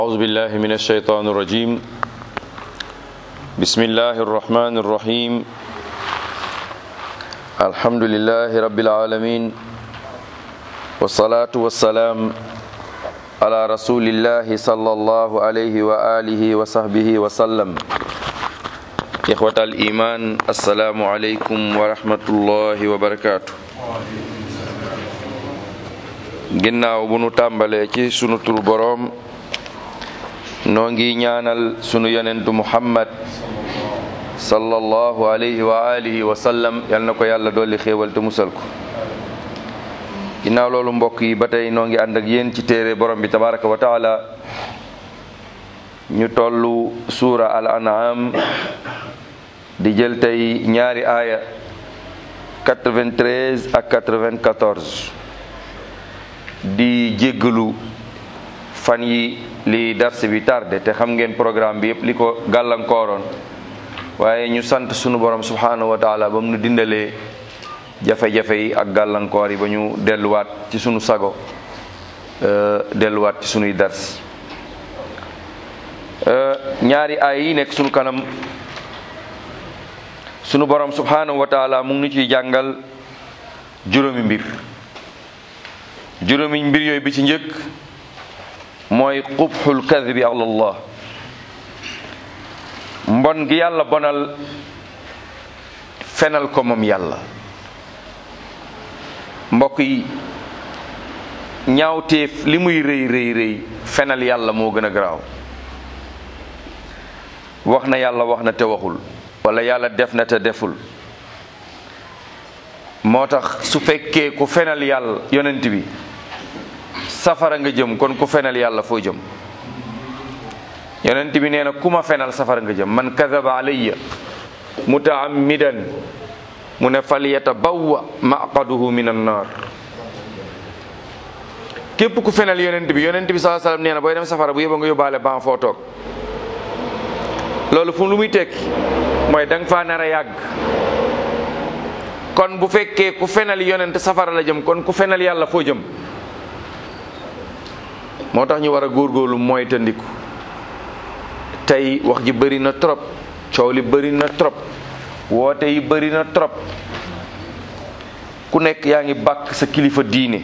أعوذ بالله من الشيطان الرجيم بسم الله الرحمن الرحيم الحمد لله رب العالمين والصلاة والسلام على رسول الله صلى الله عليه وآله وصحبه وسلم إخوة الإيمان السلام عليكم ورحمة الله وبركاته ginnaaw bu nu tàmbalee ci sunu tur boroom noo ngi ñaanal sunu yonentu muhammad sallallahu alayhi wa alihi wa sallam yal na ko yàlla dolli xéewal te musal ko ginnaaw loolu mbokk yi ba tey noo ngi ànd ak yéen ci téere borom bi tabaraka wa taala ñu tollu suura al an'am di jël tey ñaari aaya 93 ak 94 di jéggalu fan yi li dars bi tardé te xam ngeen programme bi yëpp li ko gàllankooroon waaye ñu sant sunu borom subhanahu wa taala ba mu nu dindalee jafe-jafe yi ak gàllankoor yi ba ñu delluwaat ci sunu sago delluwaat ci sunuy dars ñaari ay yi nekk sunu kanam sunu borom subhanahu wa taala mu ngi nu ciy jàngal juróomi mbir juróomi mbir yooyu bi ci njëkk mooy qubxul kadbi ala allah mbon gi yàlla bonal fenal ko moom yàlla mbokk yi ñaawteef li muy rëy rëy rëy fenal yàlla moo gën a garaaw wax na yàlla wax na te waxul wala yàlla def na te deful moo tax su fekkee ku fenal yàlla yonent bi safara nga jëm kon ku fenal yàlla foo jëm yonent bi nee na ku ma fenal safara nga jëm man kadaba alayya mutaammidan mu ne falyatabawwa maqaduhu min annar képp ku fenal yonent bi yonent bi sallallahu alayhi wasallam nee na booy dem safara bu yóbba nga yóbbaale ban foo toog loolu fu lu muy tekki mooy da nga faa nar a yàgg kon bu fekkee ku fenal yonent safara la jëm kon ku fenal yàlla foo jëm moo tax ñu war a góorgóorlu mooy tandiku tey wax ji bëri na trop coow li bëri na trop woote yi bëri na trop ku nekk yaa ngi bàkk sa kilifa diine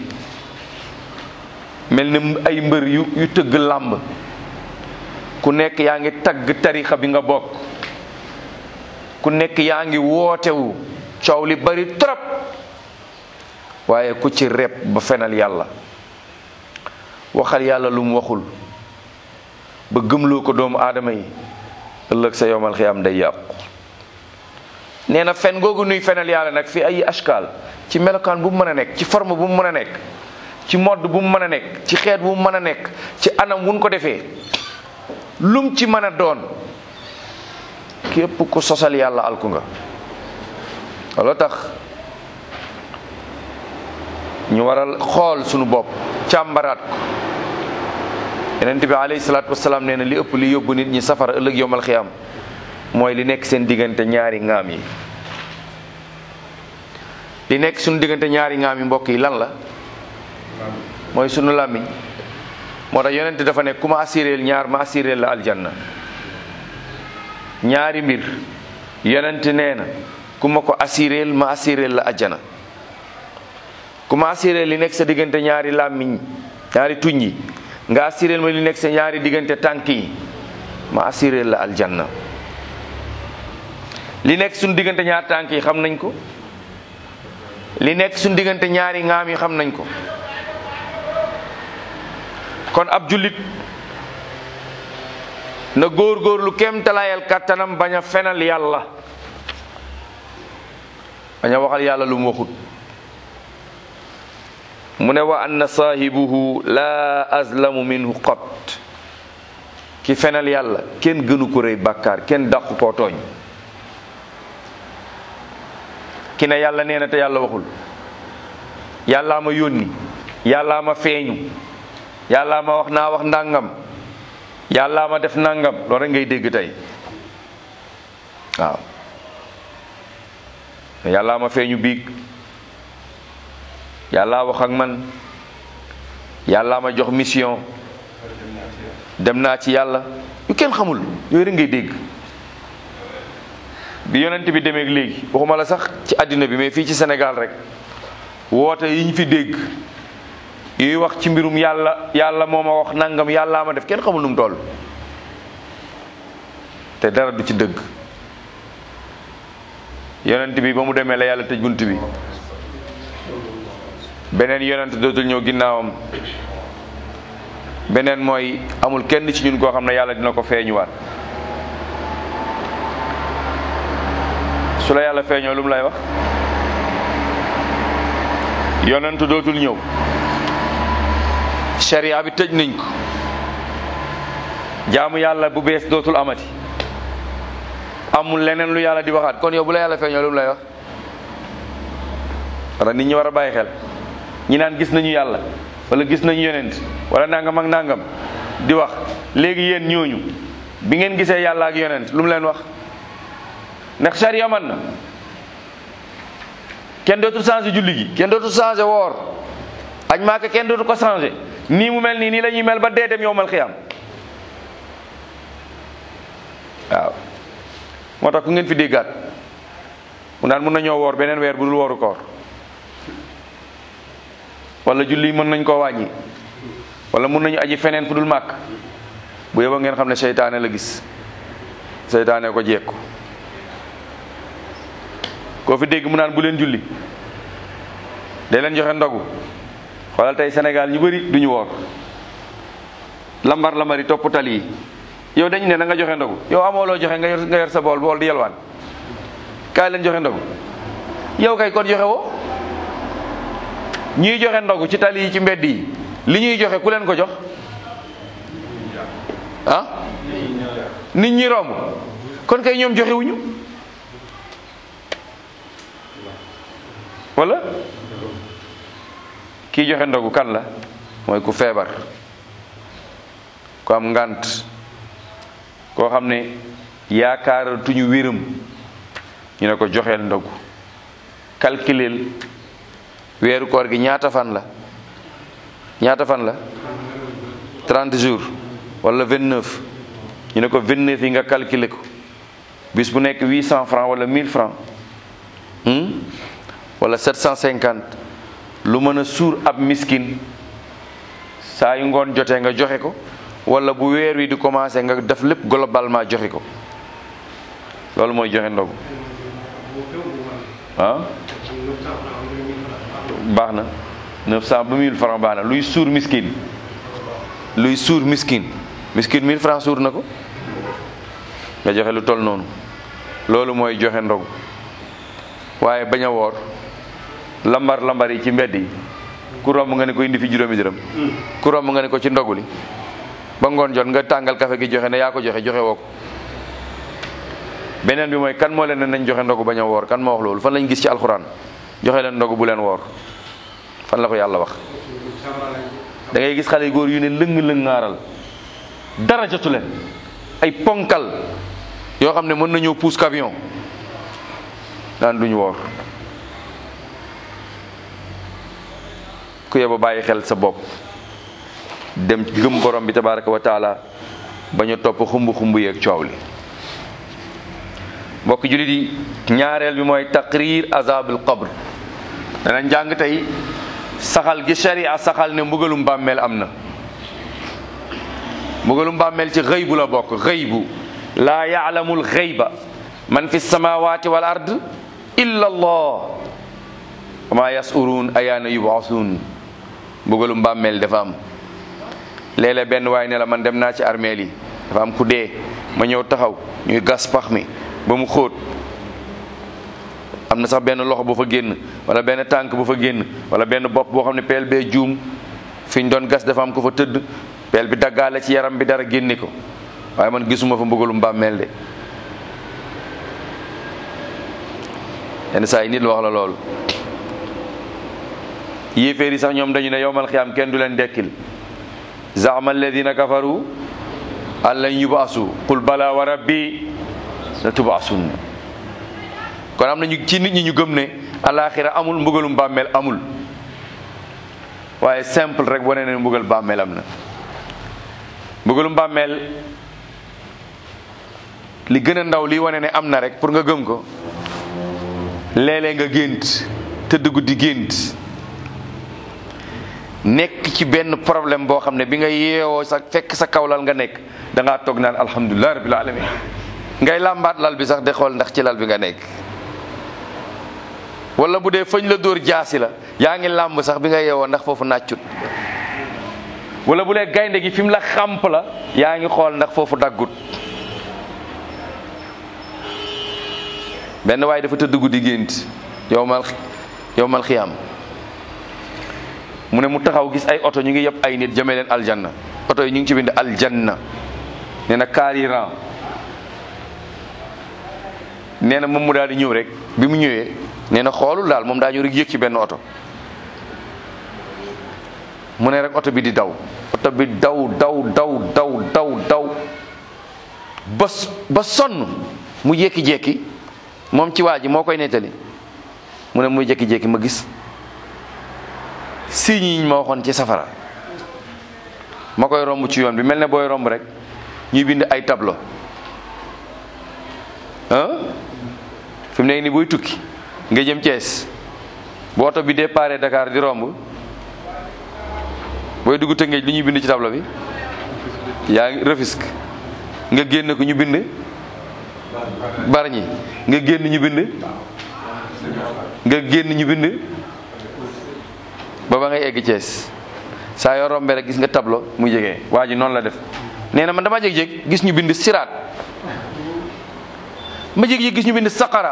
mel ni ay mbër yu yu tëgg làmb ku nekk yaa ngi tagg tarixa bi nga bokk ku nekk yaa ngi wootewu coow li bëri trop waaye ku ci rep ba fenal yàlla waxal yàlla lu mu waxul ba gëmloo ko doomu aadama yi ëllëg sa yowmal xiyaam day yàqu nee na fen googu nuy fenal yàlla nag fi ay ashkaal ci melokaan bu mu mën a nekk ci forme bu mu mën a nekk ci modd bu mu mën a nekk ci xeet bu mu mën a nekk ci anam wuñ ko defee lum ci mën a doon képp ku sosal yàlla alku nga looloo tax ñu waral xool sunu bopp càmbaraat ko yonent bi alayhi salaatu wasalaam nee na li ëpp li yóbbu nit ñi safara ëllëg yowmal xiyaam mooy li nekk seen diggante ñaari ŋaam yi li nekk sunu diggante ñaari ŋaam yi mbokk yi lan la mooy sunu làmmiñ moo tax yonent dafa ne ku ma assureel ñaar ma assureel la aljanna ñaari mbir yonent nee na ku ma ko assureel ma assureel la ajjana ku ma assureel li nekk sa diggante ñaari làmmiñ ñaari tuñ yi nga assureel ma li nekk sa ñaari diggante tànk yi ma assureel la aljanna li nekk suñu diggante ñaari tànk yi xam nañ ko li nekk suñu diggante ñaari ŋaam yi xam nañ ko kon ab jullit na góor-góorlu kem talaayal kàttanam bañ a fenal yàlla bañ a waxal yàlla lu mu waxut mu ne wa anna saahibuhu la azlamu minhu qat ki fenal yàlla kenn gënu ko rëy bàkkaar kenn dàqu koo tooñ ki ne yàlla nee na te yàlla waxul yàllaa ma yónni yàllaa ma feeñu yàllaa ma wax naa wax ndàngam yàllaa ma def nàngam loolu rek ngay dégg tey waaw yàllaa ma feeñu biig yàllaa wax ak man yàllaa ma jox mission dem naa ci yàlla yu kenn xamul yooyu rek ngay dégg bi yonent bi demee léegi waxuma la sax ci àddina bi mais fii ci Sénégal rek woote yi ñu fi dégg yuy wax ci mbirum yàlla yàlla moo ma wax nangam yàllaa ma def kenn xamul nu mu toll te dara du ci dëgg yonent bi ba mu demee la yàlla tëj bunt bi beneen yonent dootul ñëw ginnaawam beneen mooy amul kenn ci ñun koo xam ne yàlla dina ko feeñuwaat su la yàlla feeñoo lu mu lay wax yonent dootul ñëw sharia bi tëj nañ ko jaamu yàlla bu bees dootul amati amul leneen lu yàlla di waxaat kon yow bu la yàlla feeñoo lu mu lay wax wala nit ñi war a bàyyi xel ñi naan gis nañu yàlla wala gis nañu yonent wala nangam ak nangam di wax léegi yéen ñooñu bi ngeen gisee yàlla ak yonent lu mu leen wax ndax sharia man na kenn dootul changé julli gi kenn dootul changé woor aj maaka kenn dootu ko changé nii mu mel nii nii la ñuy mel ba dee dem yowmal xiyaam waaw moo tax ku ngeen fi déggaat mu naan mën nañoo woor beneen weer bu dul wooru koor wala julli mën nañ koo wàññi wala mën nañu aji feneen fu dul màkk bu yóbba ngeen xam ne seytaane la gis seytaane ko jekku koo fi dégg mu naan bu leen julli day leen joxe ndogu xoolal tey Sénégal ñu bëri duñu woor lambar lambari topp tali yi yow dañu ne na nga joxe ndogu yow amoo loo joxe nga yor nga yor sa bool bool di yelwaan kaay leen joxe ndogu yow kay kon joxe woo ñuy joxe ndogu ci tali yi ci mbedd yi li ñuy joxe ku leen ko jox ah nit ñi romb kon kay ñoom joxewuñu wala kii joxe ndogu kan la mooy ku feebar ku am ngànt koo xam ne yaakaaratuñu wéram ñu ne ko joxeel ndogu calculeel weeru koor gi ñaata fan la ñaata fan la 30 jours wala 29 ñu ne ko 29 yi nga calculer ko bis bu nekk 800 francs wala 1000 francs wala 750 lu mën a suur ab miskin saa yu ngoon jotee nga joxe ko wala bu weer wi di commencé nga def lépp globalement joxe ko loolu mooy joxe ndogu ah baax na 900 ba 1000 francs baax na luy suur miskin luy suur miskin miskin 1000 francs suur na ko nga joxe lu toll noonu loolu mooy joxe ndogu waaye bañ a woor lambar lambar yi ci mbedd yi ku romb nga ne ko indi fi juróomi dërëm ku romb nga ne ko ci ndogu li ba ngoon jot nga tàngal kafe gi joxe ne yaa ko joxe joxe woo ko beneen bi mooy kan moo leen ne nañ joxe ndogu bañ a woor kan moo wax loolu fan lañ gis ci alxuraan joxe leen ndogu bu leen woor fan la ko yàlla wax da ngay gis xale yu góor yu ne lëng-lëng ngaaral dara jotu leen ay ponkal yoo xam ne mën nañoo puus camion daan duñu woor ku yeba bàyyi xel sa bopp dem gëm borom bi tabaraka wa taala bañ a topp xumb xumb yeeg coow li mbokk jullit yi ñaareel bi mooy taqrir azabul qabr danañ jàng tey saxal gi sharia saxal ne mbugalum bàmmeel am na mbugalum bàmmeel ci xëybu la bokk xëybu laa yaalamul xëyba man fi samawati wal ard illa allah wama yasuruun ayaana yubaasuun mbugalum bàmmeel dafa am léeg-léeg benn waay ne la man dem naa ci armeel yi dafa am ku dee ma ñëw taxaw ñuy gas pax mi ba mu xóot am na sax benn loxo bu fa génn wala benn tànk bu fa génn wala benn bopp boo xam ne peel bee juum fi ñu doon gas dafa am ko fa tëdd peel bi daggaale ci yaram bi dara génne ko waaye man gisuma fa mbugalum bàmmeel de yenn saa yi nit wax la loolu yéeféer yi sax ñoom dañu ne yowmal xiyaam kenn du leen dekkil zaama alladina kafaru an lan yubaasu qul bala wa rabbi la tubaasun kon am nañu ci nit ñi ñu gëm ne alaxira amul mbugalum bàmmeel amul waaye simple rek wane ne mbugal bàmmeel am na mbugalum bàmmeel li gën a ndaw li wane ne am na rek pour nga gëm ko léeg-léeg nga gént tëdd guddi gént nekk ci benn problème boo xam ne bi nga yeewoo sa fekk sa kawlal nga nekk da ngaa toog naan alhamdulilah rabbil alamin ngay làmbaat lal bi sax de xool ndax ci lal bi nga nekk wala bu dee fañ la dóor jaasi la yaa ngi làmb sax bi nga yeewoo ndax foofu nàccut wala bu dee gaynde gi fi mu la xàmp la yaa ngi xool ndax foofu daggut benn waaye dafa tëdd guddi gént yow mal yow mal xiyaam mu ne mu taxaw gis ay oto ñu ngi yëpp ay nit jëmee leen aljanna oto yi ñu ngi ci bind aljanna nee na kaari ran nee na moom mu daal di ñëw rek bi mu ñëwee nee na xoolul daal moom daa ñëw rek yëg ci benn oto mu ne rek oto bi di daw oto bi daw daw daw daw daw daw ba ba sonn mu jékki-jékki moom ci waa ji moo koy nettali mu ne muy jékki-jékki ma gis signes yi ma waxoon ci safara ma koy romb ci yoon bi mel ne booy romb rek ñuy bind ay tableau ah fi mu nekk nii booy tukki nga jëm Thiès bu oto bi départ Dakar di romb booy dugg Tëngéej li ñuy bind ci tableau bi yaa ngi Rufisque nga génn ko ñu bind Bargny nga génn ñu bind nga génn ñu bind ba ba ngay egg Thiès saa yoo rombee rek gis nga tableau mu jege waa ji noonu la def nee na man dama jeg-jeg gis ñu bind siraat ma jeg-jeg gis ñu bind saqara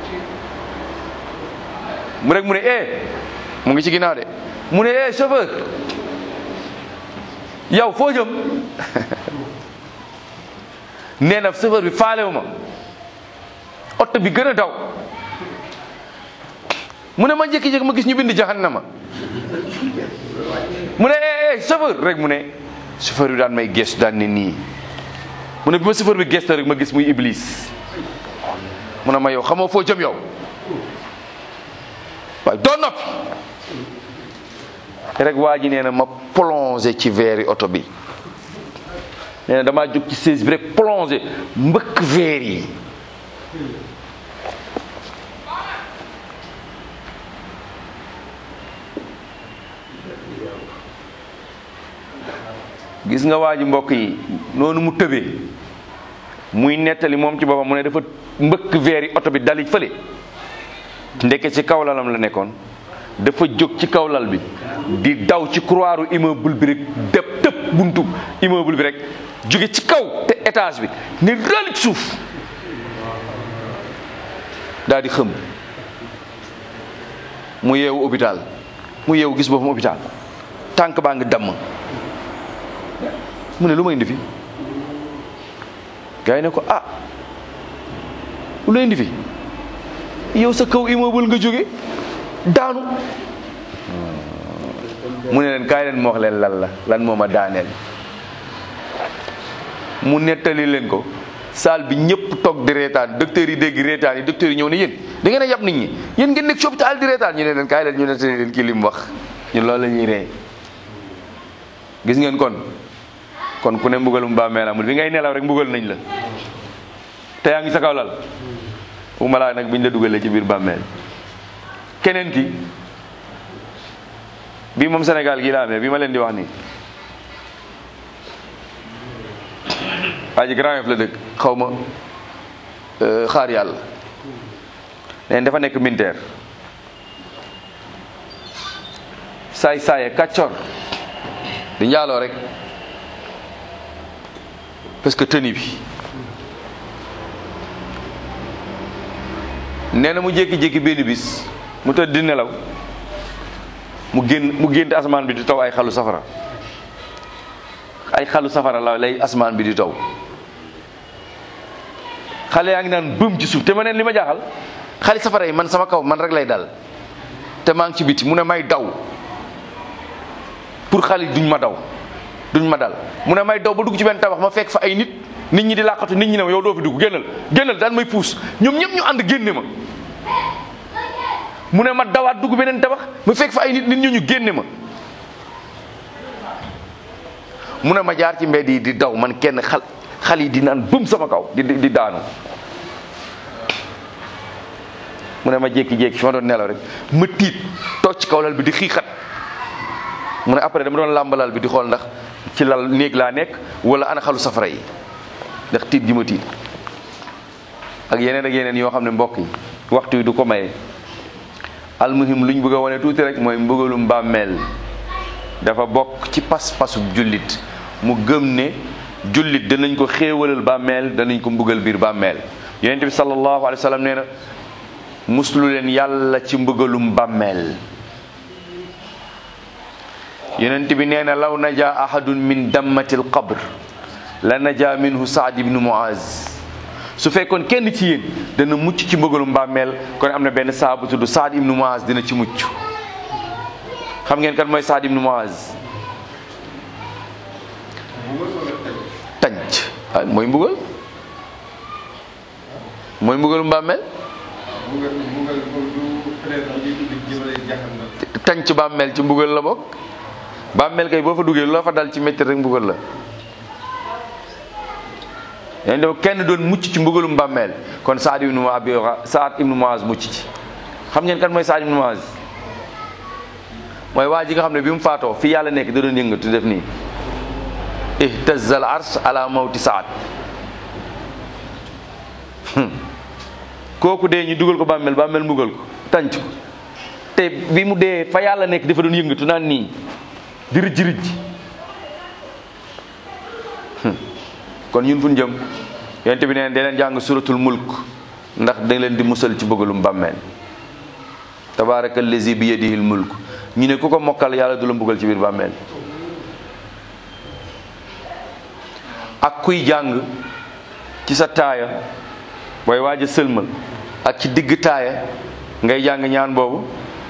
mu rek mu ne eh mu ngi ci ginnaaw de mu ne eh chauffeur yow foo jëm nee na chauffeur bi faalewu ma oto bi gën a daw mu ne ma jékki-jékki ma gis ñu bind jahannama mu ne eh eh chauffeur rek mu ne chauffeur bi daan may gestu daan ne nii mu ne bi ma chauffeur bi gestu rek ma gis muy iblis mu ne ma yow xamoo foo jëm yow waaye doo noppi rek waa ji nee na ma plongé ci veeri oto bi nee na damaa jóg ci seize bi rek plongé mbëkk veer yi gis nga waa ji mbokk yi noonu mu tëbee muy nettali moom ci boppam mu ne dafa mbëkk veer yi oto bi dali fële ndeke ci kaw lalam la nekkoon dafa jóg ci kaw lal bi di daw ci couloiru immeuble bi rek dëpp tëpp buntu immeuble bi rek jóge ci kaw te étage bi ni rël ci suuf daal di xëm mu yeewu hôpital mu yeewu gis boppam hôpital tànk baa ngi damm mu ne lu ma indi fi gars yi ne ko ah lu la indi fi yow sa kaw immeuble nga jóge daanu mu ne leen kaay leen ma wax leen lan la lan moo ma daaneel mu nettali leen ko salle bi ñëpp toog di reetaan docteur yi dégg reetaan yi docteur yi ñëw ne yéen da ngeen a yab nit ñi yéen ngeen nekk ci hôpital di reetaan ñu ne leen kaay leen ñu nettali leen kii li mu wax ñun loolu la ñuy ree gis ngeen kon kon ku ne mbugalum bàmmeel amul bi ngay nelaw rek mbugal nañ la te yaa ngi sa kaw lal bu ma laa nag biñ la dugalee ci biir bàmmeel keneen ki bii moom Sénégal gii la amee bi ma leen di wax nii waa ji Grand Yoff la dëkk xaw ma xaar yàlla neen dafa nekk militaire saay saaye kàccor di njaaloo rek parce que tenue bi nee na mu jékki-jékki benn bis mu tëdd di nelaw mu génn mu gént asamaan bi di taw ay xalu safara ay xalu safara la lay asamaan bi di taw xale yaa ngi naan bëm ci suuf te ma neen li ma jaaxal xali safara yi man sama kaw man rek lay dal te maa ngi ci biti mu ne may daw pour xale duñ ma daw duñ ma dal mu ne may daw ba dugg ci benn tabax ma fekk fa ay nit nit ñi di làqatu nit ñi ne ma yow doo fi dugg génnal génnal daan may puus ñoom ñëpp ñu ànd génne ma mu ne ma dawaat dugg beneen tabax ma fekk fa ay nit nit ñu ñu génne ma mu ne ma jaar ci mbedd yi di daw man kenn xal xal yi di naan bëm sama kaw di di daanu mu ne ma jékki-jékki fi ma doon nelaw rek ma tiit toog ci kaw lal bi di xiixat mu ne après dama doon làmb lal bi di xool ndax ci lal néeg laa nekk wala ana xalu safara yi ndax tiit gi ma tiit ak yeneen ak yeneen yoo xam ne mbokk yi waxtu yi du ko maye almuhim luñ bëgg a wane tuuti rek mooy mbëgalum bàmmeel dafa bokk ci pas-pasub jullit mu gëm ne jullit danañ ko xéewalal bàmmeel danañ ko mbugal biir bàmmeel yonent bi sallallahu alayhi wa sallam nee na muslu leen yàlla ci mbëgalum bàmmeel yonent bi nee na law naja ahadun min dammati l qabr la naja minhu saad ibnu muaz su fekkoon kenn ci yéen dana mucc ci mbëgalum bàmmeel kon am na benn saabu tudd saad ibnu muaz dina ci mucc xam ngeen kan mooy saad ibnu muaz tànc ah mooy mbugal mooy mbugalum bàmmeel tànc bàmmeel ci mbugal la bokk bàmmeel kay boo fa duggee loo fa dal ci métti rek mbugal la yéen dafa kenn doon mucc ci mbugalum bàmmeel kon Saad ibnu Muaz Saad ibnu Muaz mucc ci xam ngeen kan mooy Saad ibnu Muaz mooy waa ji nga xam ne bi mu faatoo fi yàlla nekk da doon yëngatu def nii ihtazza al arsh ala mawti Saad kooku dee ñu dugal ko bàmmeel bàmmeel mbugal ko tànc ko te bi mu dee fa yàlla nekk dafa doon yëngatu naan nii di rijj rijj kon ñun fu ñu jëm yonent bi neen da leen jàng suratul mulk ndax da leen di musal ci bëggalum bàmmeel tabaraka allazi bi yadihi l mulk ñu ne ku ko mokkal yàlla du la mbugal ci biir bàmmeel ak kuy jàng ci sa taaya booy waaj a sëlmal ak ci digg taaya ngay jàng ñaan boobu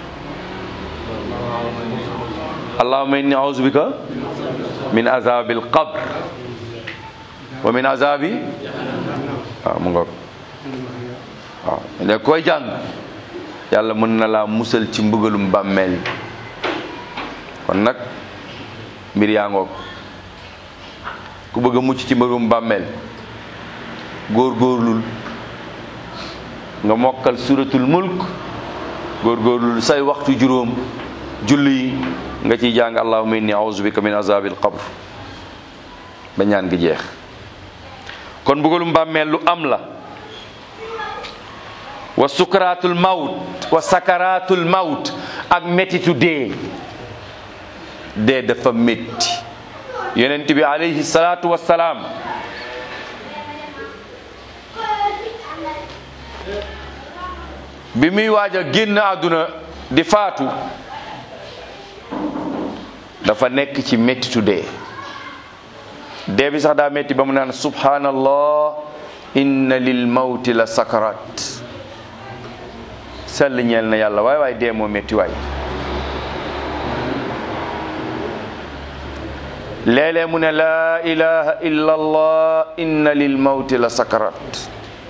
allahumma inni a'udhu bika min azabil qabr wa min azabi waaw mu ngoog waaw da koy jàng yàlla mën na laa musal ci mbugalum bàmmeel kon nag mbir yaa ngoog ku bëgg a mucc ci mbugalum bàmmeel góor-góorlul nga mokkal suratul mulk góor-góorlul say waxtu juróom julli yi nga ciy jàng allahumma inni a'udhu bika min azabil qabr ba ñaan gi jeex kon mbugalum bàmmeel lu am la wa sukaraatul mawt wa sakaraatul mawt ak mettitu dee dee dafa métti yonent bi alayhi salaatu wassalaam bi muy waaj a génn àdduna di faatu dafa nekk ci mettitu dee dee bi sax daa metti ba mu naan subhanallah inna lil mawti la sakarat sell ñeel na yàlla waay waay dee moo metti waay léeg-léeg mu ne laa ilaha illa allah inna lil mawti la sakarat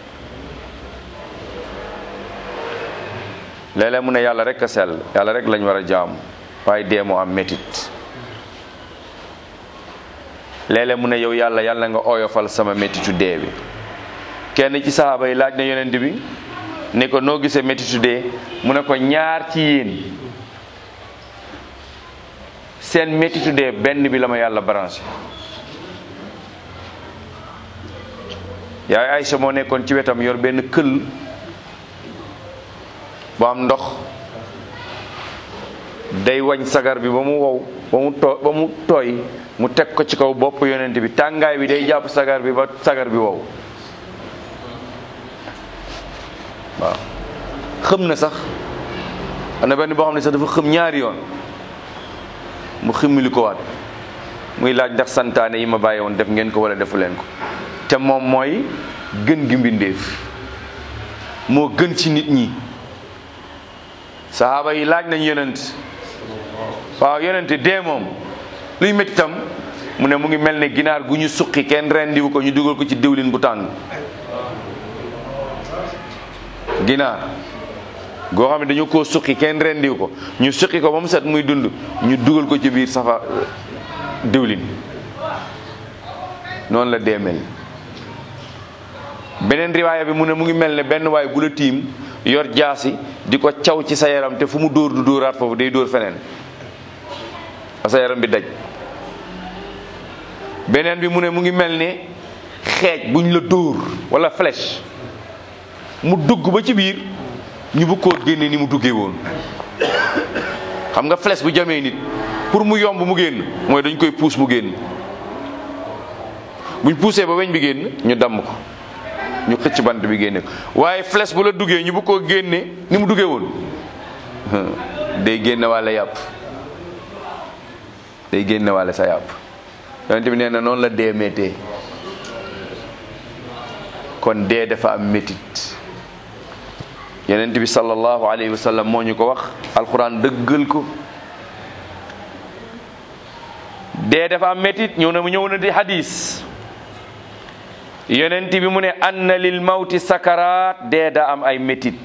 léeg-léeg mu ne yàlla rek a sell yàlla rek lañ war a jaamu waaye dee moo am mettit léeg-léeg mu ne yow yàlla yàlla nga oyofal sama méttitu dee bi kenn ci sahaaba yi laaj na yonent bi ne ko noo gisee méttitu dee mu ne ko ñaar ci yéen seen méttitu dee benn bi la ma yàlla branché yaay Aysa moo nekkoon ci wetam yor benn këll bu am ndox day wañ sagar bi ba mu wow ba mu too ba mu tooy mu teg ko ci kaw bopp yonent bi tàngaay bi day jàpp sagar bi ba sagar bi wow waaw xëm na sax am na benn boo xam ne sax dafa xëm ñaari yoon mu ximmili ko waat muy laaj ndax santaane yi ma bàyyi woon def ngeen ko wala defu leen ko te moom mooy gën gi mbindeef moo gën ci nit ñi sahaaba yi laaj nañ yonent waaw yonent dee moom luy métti tam mu ne mu ngi mel ne ginaar gu ñu suqi kenn rendiwu ko ñu dugal ko ci diwlin bu tàng ginaar goo xam ne dañu koo suqi kenn rendiwu ko ñu suqi ko ba mu set muy dund ñu dugal ko ci biir safa diwlin noonu la dee mel beneen riwaaya bi mu ne mu ngi mel ne benn waay bu la tiim yor jaasi di ko caw ci sa yaram te fu mu dóor du dóoraat foofu day dóor feneen sa yaram bi daj beneen bi mu ne mu ngi mel ne xeej buñ la dóor wala flèche mu dugg ba ci biir ñu bu koo génne ni mu duggee woon xam nga flèche bu jamee nit pour mu yomb mu génn mooy dañ koy puus mu génn buñ puusee ba weñ bi génn ñu damm ko ñu xëcc bant bi génne ko waaye flèche bu la duggee ñu bu koo génne ni mu duggee woon day génne wàlla yàpp day génne wàlla sa yàpp yonent bi nee na noonu la dee méttee kon dee dafa am métit yonent bi sallallahu alayhi wa sallam moo ñu ko wax alxuraan dëggal ko dee dafa am métit ñëw na mu ñëw na di hadis yonent bi mu ne anna lil mawti sakaraat dee da am ay métit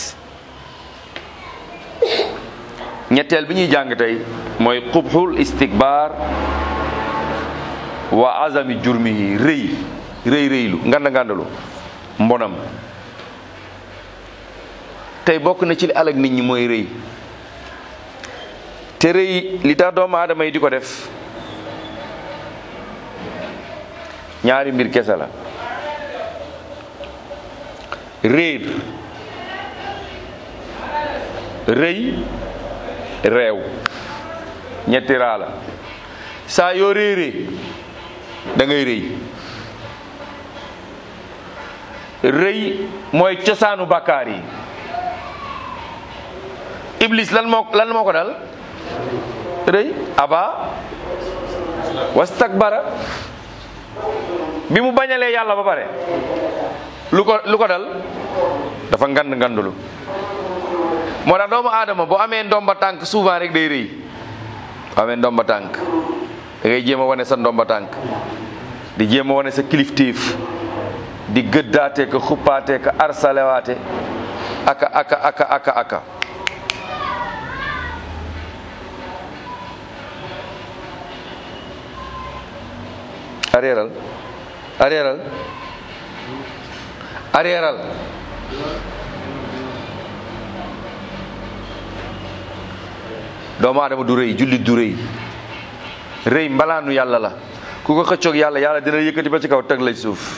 ñetteel bi ñuy jàng tey mooy qubxul istikbaar wa azami jurmihi rëy rëy rëylu nganda ngandalu mbonam tey bokk na ci li alag nit ñi mooy rëy te rëy li tax doomu aadama yi di ko def ñaari mbir kese la réer rëy réew ñetti raa la saa yoo réeree da ngay rëy rëy mooy cosaanu bàkkaar yi iblis lan moo lan moo ko dal rëy aba wastakbara bi mu bañalee yàlla ba pare lu ko lu ko dal dafa ngand ngandulu moo tax doomu aadama boo amee ndomba tànk souvent rek day rëy boo amee ndomba tànk da ngay jéem a wane sa ndomba tànk di jéem a wane sa kilifteef di gëddaate ka xuppaate ka arsalewaate aka aka aka aka aka arrièral arrièral arrièral doomu aadama du rëy jullit du rëy rëy mbalaanu yàlla la ku ko xëccoog yàlla yàlla dina yëkkati ba ci kaw teg lay suuf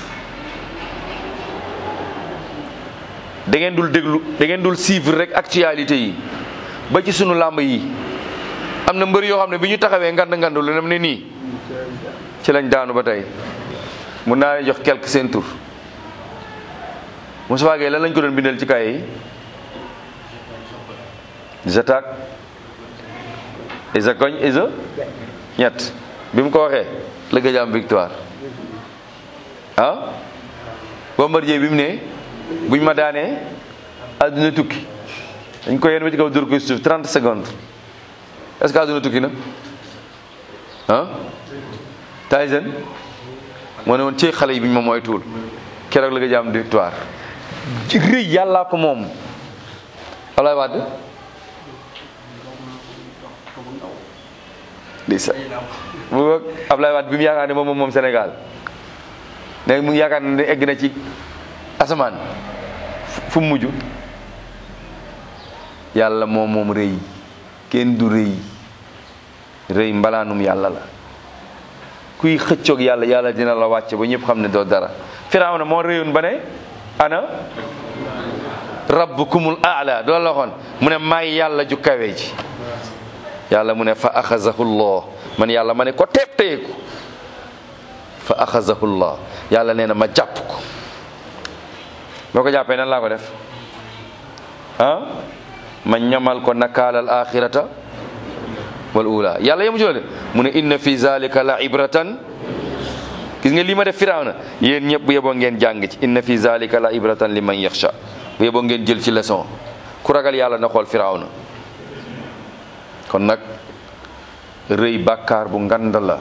da ngeen dul déglu da ngeen dul suivre rek actualité yi ba ci sunu làmb yi am na mbër yoo xam ne bi ñu taxawee ngand ngand lu nem ne nii ci lañ daanu ba tey mun naa leen jox quelque seen tur Moussa Gueye lan lañ ko doon bindal ci kaye yi j'attaque isa koñ isa ñett bi mu ko waxee la gëj am victoire ah Bombardier bi mu ne buñ ma daanee àdduna tukki dañ ko yenn ba ci kaw dóor ko suuf 30 secondes est-ce que àdduna tukki na ah Tyson moo ne woon ci xale yi biñ ma mooy tuul keroog la nga am victoire ci rëy yàllaa ko moom Ablaye Wade di sa bu boog Ablaye Wade bi mu yaakaar ne moom moom Sénégal ne mu ngi yaakaar ne egg na ci asamaan fu mu mujj yàlla moom moom rëy kenn du rëy rëy mbalaanum yàlla la kuy xëccoog yàlla yàlla dina la wàcce ba ñëpp xam ne doo dara firawna moo réyoon ba ne ana rabbukumul aala doo la waxoon mu ne maay yàlla ju kawe ji yàlla mu ne fa axazahu llah man yàlla ma ne ko teeb teyeku fa axazahu llah yàlla nee na ma jàpp ko boo ko jàppee nan laa ko def ah ma ñamal ko nakaalal axirata wal ula yàlla yemu ci loolu mu ne inna fi zalika la ibratan gis nga lii ma def firawna yéen ñëpp bu yeboo ngeen jàng ci inna fi zalika la ibratan li man yaxsha bu yeboo ngeen jël ci leçon ku ragal yàlla na xool firawna kon nag rëy bàkkaar bu ngand la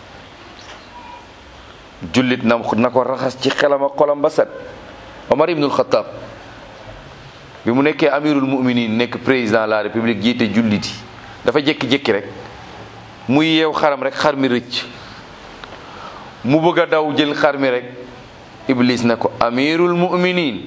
jullit na na ko raxas ci xelam ak xolam ba set Omar ibnul Xattaab bi mu nekkee amirul muminin nekk président de la république jiite julliti dafa jékki-jékki rek muy yeew xaram rek xar mi rëcc mu bëgg a daw jël xar mi rek iblis ne ko amirul mu'minin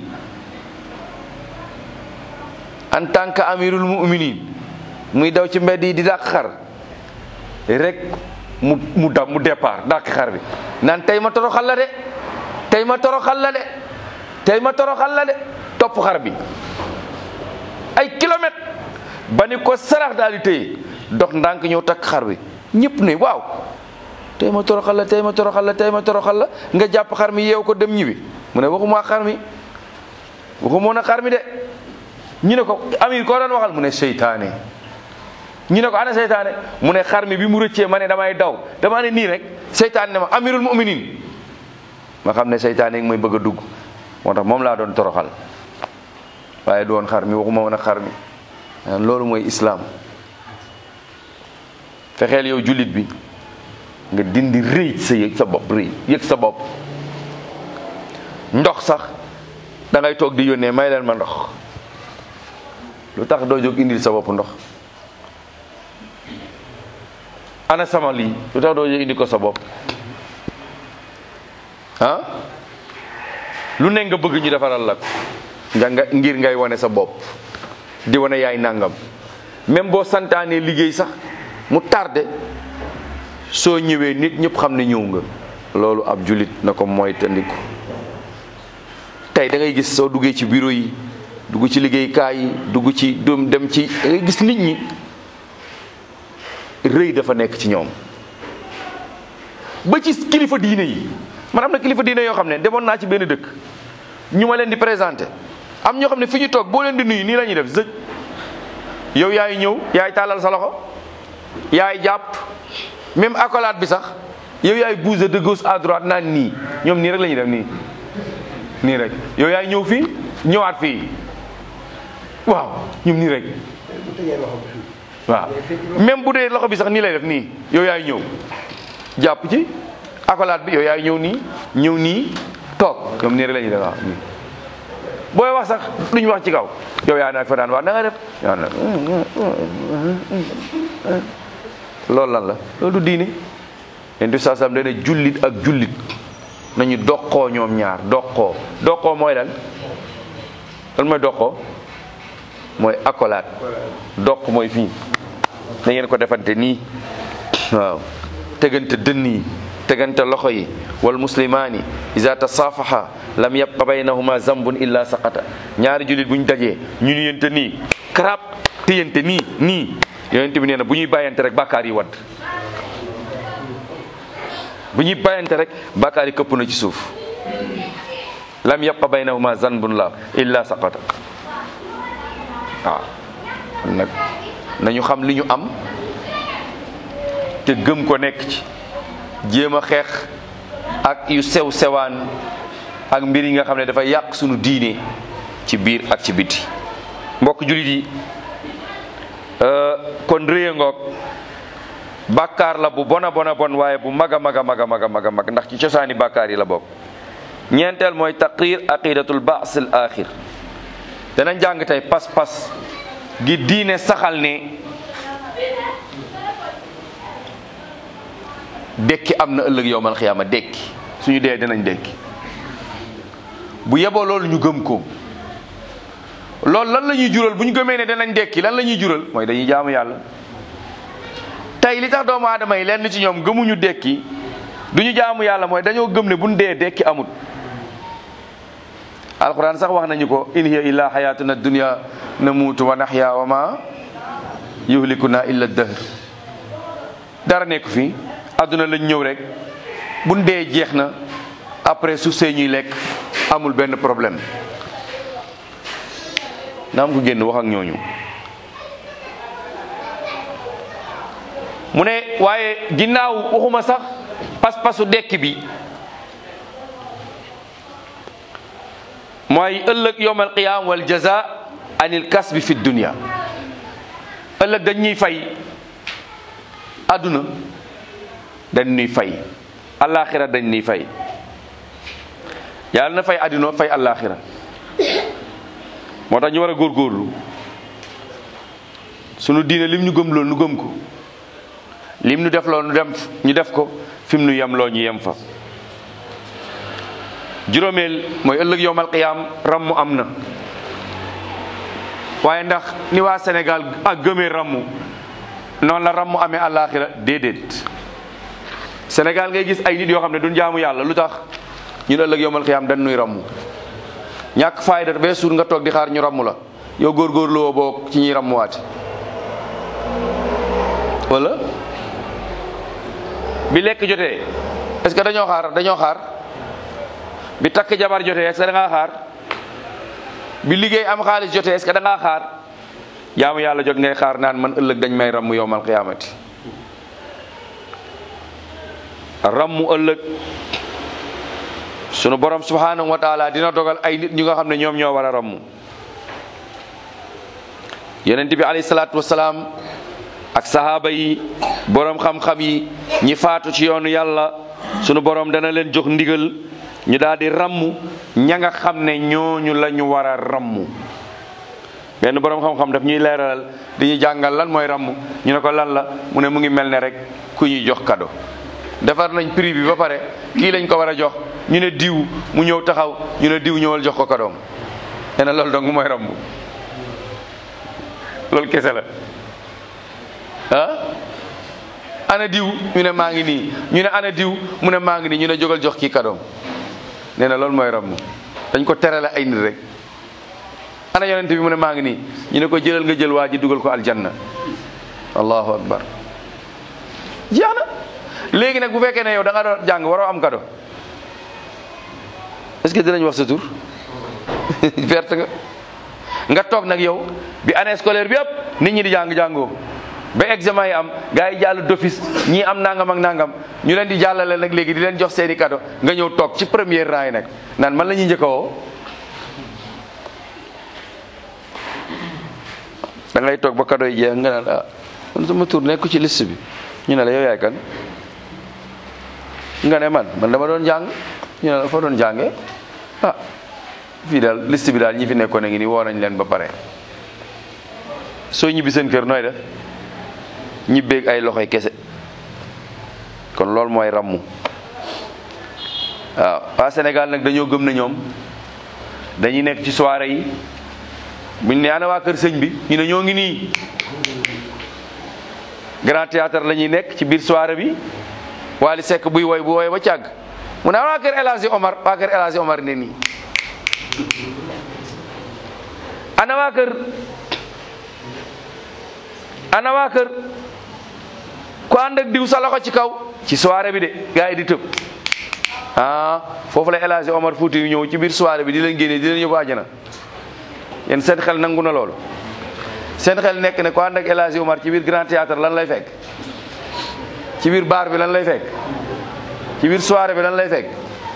en tant que amirul mu'minin muy daw ci mbedd yi di dàq xar rek mu mu da mu départ dàq xar bi naan tey ma toroxal la de tey ma toroxal la de tey ma toroxal la de topp xar bi ay kilomètres ba ni ko sarax daal di téye dox ndànk ñëw takk xar bi ñëpp ne waaw tey ma toroxal la tey ma toroxal la tey ma toroxal la nga jàpp xar mi yeew ko dem ñibbi mu ne waxuma xar mi waxuma na xar mi de ñu ne ko amir koo doon waxal mu ne seytaane ñu ne ko ana seytaane mu ne xar mi bi mu rëccee ma ne damay daw dama ne nii rek seytaane ne ma amirul mu'minin ma xam ne seytaane ngi may bëgg a dugg moo tax moom laa doon toroxal waaye du woon xar mi waxuma woon a xar mi loolu mooy islaam fexeel yow jullit bi nga dindi rëy sa yëg sa bopp rëy yëg sa bopp ndox sax da ngay toog di yónnee may leen ma ndox lu tax doo jóg indil sa bopp ndox ana sama lii lu tax doo jóg indi ko sa bopp ah lu ne nga bëgg ñu defaral la ko nga nga ngir ngay wane sa bopp di wane yaay nangam même boo santaanee liggéey sax mu tardé soo ñëwee nit ñëpp xam ne ñëw nga loolu ab julit na ko mooy tandiku tey da ngay gis soo duggee ci bureau yi dugg ci liggéeykaay yi dugg ci doom dem ci da ngay gis nit ñi rëy dafa nekk ci ñoom ba ci kilifa diine yi man am na kilifa diine yoo xam ne demoon naa ci benn dëkk ñu ma leen di présenté am ñoo xam ne fi ñu toog boo leen di nuyu nii la ñuy def zëj yow yaay ñëw yaay tàllal sa loxo yaay jàpp même accolade bi sax yow yaay bouger de gauche à droite naan nii ñoom nii rek la ñuy def nii nii rek yow yaay ñëw fii ñëwaat fii waaw ñoom nii rek waaw même bu dee loxo bi sax nii lay def nii yow yaay ñëw jàpp ci accolade bi yow yaay ñëw nii ñëw nii toog ñoom nii rek la ñuy def waaw nii booy wax sax duñ wax ci kaw yow yaa naa fa daan wax na nga def yaa na loolu lan la loolu du diine leen di saasam dana jullit ak jullit nañu doqoo ñoom ñaar doqoo doqoo mooy lan lan mooy doqoo mooy accolade doq mooy fii da ngeen ko defante nii waaw tegante dënn yi tegante loxo yi wal muslimaani iza tasaafaha lam yabqa baynahuma zambun illa saqata ñaari jullit bu ñu dajee ñu nuyente nii karab téyante nii nii yonent bi nee na bu ñuy bàyyante rek bàkkaar yi wadd bu ñuy bàyyante rek bàkkaar yi këpp na ci suuf lam yabqa baynahuma zambun la illa saqata waaw kon nag nañu xam li ñu am te gëm ko nekk ci jéem a xeex ak yu sew sewaan ak mbir yi nga xam ne dafa yàq sunu diine ci biir ak ci biti mbokk jullit yi kon rëya ngoog bàkkaar la bu bona bona bon waaye bu mag a mag a mag a mag a mag a mag ndax ci cosaani bàkkaar yi la bokk ñeenteel mooy taqrir aqidatul baas al axir danañ jàng tey pas-pas gi diine saxal ne dekki am na ëllëg yowmal xiyaama dekki suñu dee dinañ dekki bu yeboo loolu ñu gëm ko loolu lan la ñuy jural bu ñu gëmee ne danañ dekki lan la ñuy jural mooy dañuy jaamu yàlla tey li tax doomu aadama yi lenn ci ñoom gëmuñu dekki duñu jaamu yàlla mooy dañoo gëm ne buñ dee dekki amut alquran sax wax nañu ko in hiya illa xayatuna dunya namuutu wa naxya wa ma yuhlikuna illa dahr dara nekk fi àdduna lañ ñëw rek buñ dee jeex na après su see ñuy lekk amul benn problème na am ko génn wax ak ñooñu mu ne waaye ginnaaw waxuma sax pas-pasu dekk bi mooy ëllëg yowm alqiyam wal jaza anil kasbi fi dunia ëllëg dañ ñuy fay àdduna dañ ñuy fay alaxira dañ ñuy fay yàlla na fay àdduna fay alaxira moo tax ñu war a góorgóorlu sunu diine lim ñu gëm loolu nu gëm ko lim ñu def loolu nu dem ñu def ko fi mu nu yem loo ñu yem fa juróomeel mooy ëllëg yowmal qiyaam rammu am na waaye ndax ni waa Sénégal ak gëmee rammu noonu la rammu amee àllaaxira déedéet Sénégal ngay gis ay nit yoo xam ne duñ jaamu yàlla lu tax ñun ëllëg yowmal qiyaam dañ nuy rammu ñàkk fayda bee suur nga toog di xaar ñu rammu la yow góorgóorlu woo boo ci ñuy rammuwaate wala bi lekk jotee est-ce que dañoo xaar dañoo xaar bi takk jabar jotee est-ce que da ngaa xaar bi liggéey am xaalis jotee est-ce que da ngaa xaar jaamu yàlla jot ngay xaar naan man ëllëg dañ may rammu yowmal qiyaamati rammu ëllëg sunu borom subhanahu wa taala dina dogal ay nit ñu nga xam ne ñoom ñoo war a rammu yonent bi alayhi salaatu wasalaam ak sahaaba yi borom xam-xam yi ñi faatu ci yoonu yàlla sunu borom dana leen jox ndigal ñu daal di rammu ña nga xam ne ñooñu la ñu war a rammu benn borom xam-xam daf ñuy leeralal di ñu jàngal lan mooy rammu ñu ne ko lan la mu ne mu ngi mel ne rek ku ñuy jox kado defar nañ prix bi ba pare kii lañ ko war a jox ñu ne diw mu ñëw taxaw ñu ne diw ñëwal jox ko kadoom nee na loolu dong mooy rammu loolu kese la ah ana diw ñu ne maa ngi nii ñu ne ana diw mu ne maa ngi nii ñu ne jógal jox kii kadoom nee na loolu mooy rammu dañ ko terale ay nit rek ana yonent bi mu ne maa ngi nii ñu ne ko jëlal nga jël waa ji dugal ko aljanna allahu akbar jeex na léegi nag bu fekkee ne yow da nga doon jàng waroo am kado est-ce que dinañ wax sa tur perte nga nga toog nag yow bi année scolaire bi yëpp nit ñi di jàng jàngoo ba examen yi am gars yi jàll d'office ñii am nangam ak nangam ñu leen di jàllale nag léegi di leen jox seeni cadeau nga ñëw toog ci première rang yi nag naan man la ñuy njëkk a woo da ngay toog ba cadeau yi jeex nga naan ah man sama tur nekku ci liste bi ñu ne la yow yaay kan nga ne man man dama doon jàng ñu ne la fa doon jàngee ah fii daal liste bi daal ñi fi nekkoon a ngi nii woo nañ leen ba pare soo ñibbi seen kër nooy def ñibbeeg ay loxoy kese kon loolu mooy rammu waaw waa Sénégal nag dañoo gëm na ñoom dañuy nekk ci soirée yi buñ ne ana waa kër sëñ bi ñu ne ñoo ngi nii grand théâtre la ñuy nekk ci biir soirée bi Wally Seck buy woy bu woy ba càgg mu ne waa kër El Hadji Omar waa kër El Hadji Omar ne nii ana waa kër ana waa kër ku ànd ak diw sa loxo ci kaw ci soirée bi de gars yi di tëb ah foofu la El Hadji Omar Fouti yu ñëw ci biir soirée bi di leen génne di leen yóbbu àjjana yéen seen xel nangu na loolu seen xel nekk ne ku ànd ak El Hadji Omar ci biir grand théâtre lan lay fekk ci biir bar bi lan lay fekk ci biir soirée bi lan lay fekk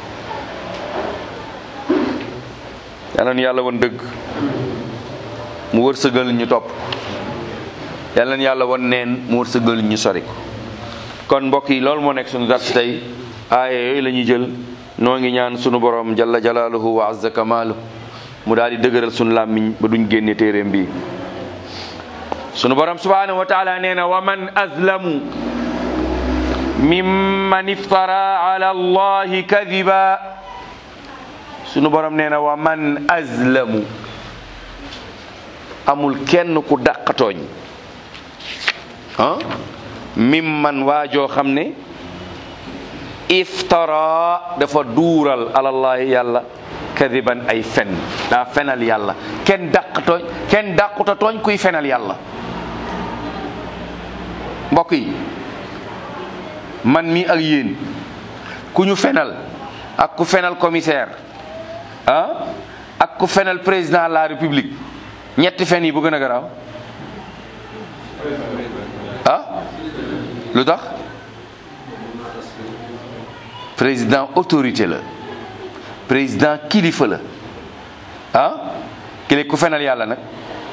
yal na yàlla woon dëgg mu wërsëgal ñu topp yal na yàlla woon neen mu wërsëgal ñu sori ko kon mbokk yi loolu moo nekk suñu dars tey aaya yooyu la ñuy jël noo ngi ñaan sunu borom jalla jalaaluhu wa azza kamaalu mu daal di dëgëral sunu làmmiñ ba duñ génne téeréem bi sunu borom subhanahu wa taala nee na wa man azlamu mimman iftara ala allahi kadiba sunu borom nee na wa man azlamu amul kenn ku dàqatooñ ah mimman waajoo xam ne iftara dafa duural alallahi yàlla kadiban ay fen daa fenal yàlla kenn dàqatooñ kenn dàquta tooñ kuy fenal yàlla mbokk yi man mi ak yéen ku ñu fenal ak ku fenal commissaire ah ak ku fenal président de la république ñetti fen yi bu gën a garaaw ah lu tax président autorité la président kilifa la ah kile ku fenal yàlla nag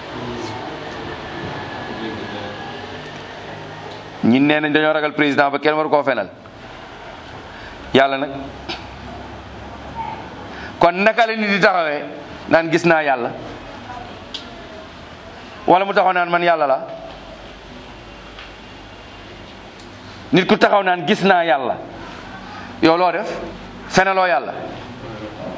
ñi nee nañ dañoo ragal président ba kenn waru koo fenal yàlla nag kon naka la nit di taxawee naan gis naa yàlla wala mu taxaw naan man yàlla la nit ku taxaw naan gis naa yàlla yow loo def fenaloo yàlla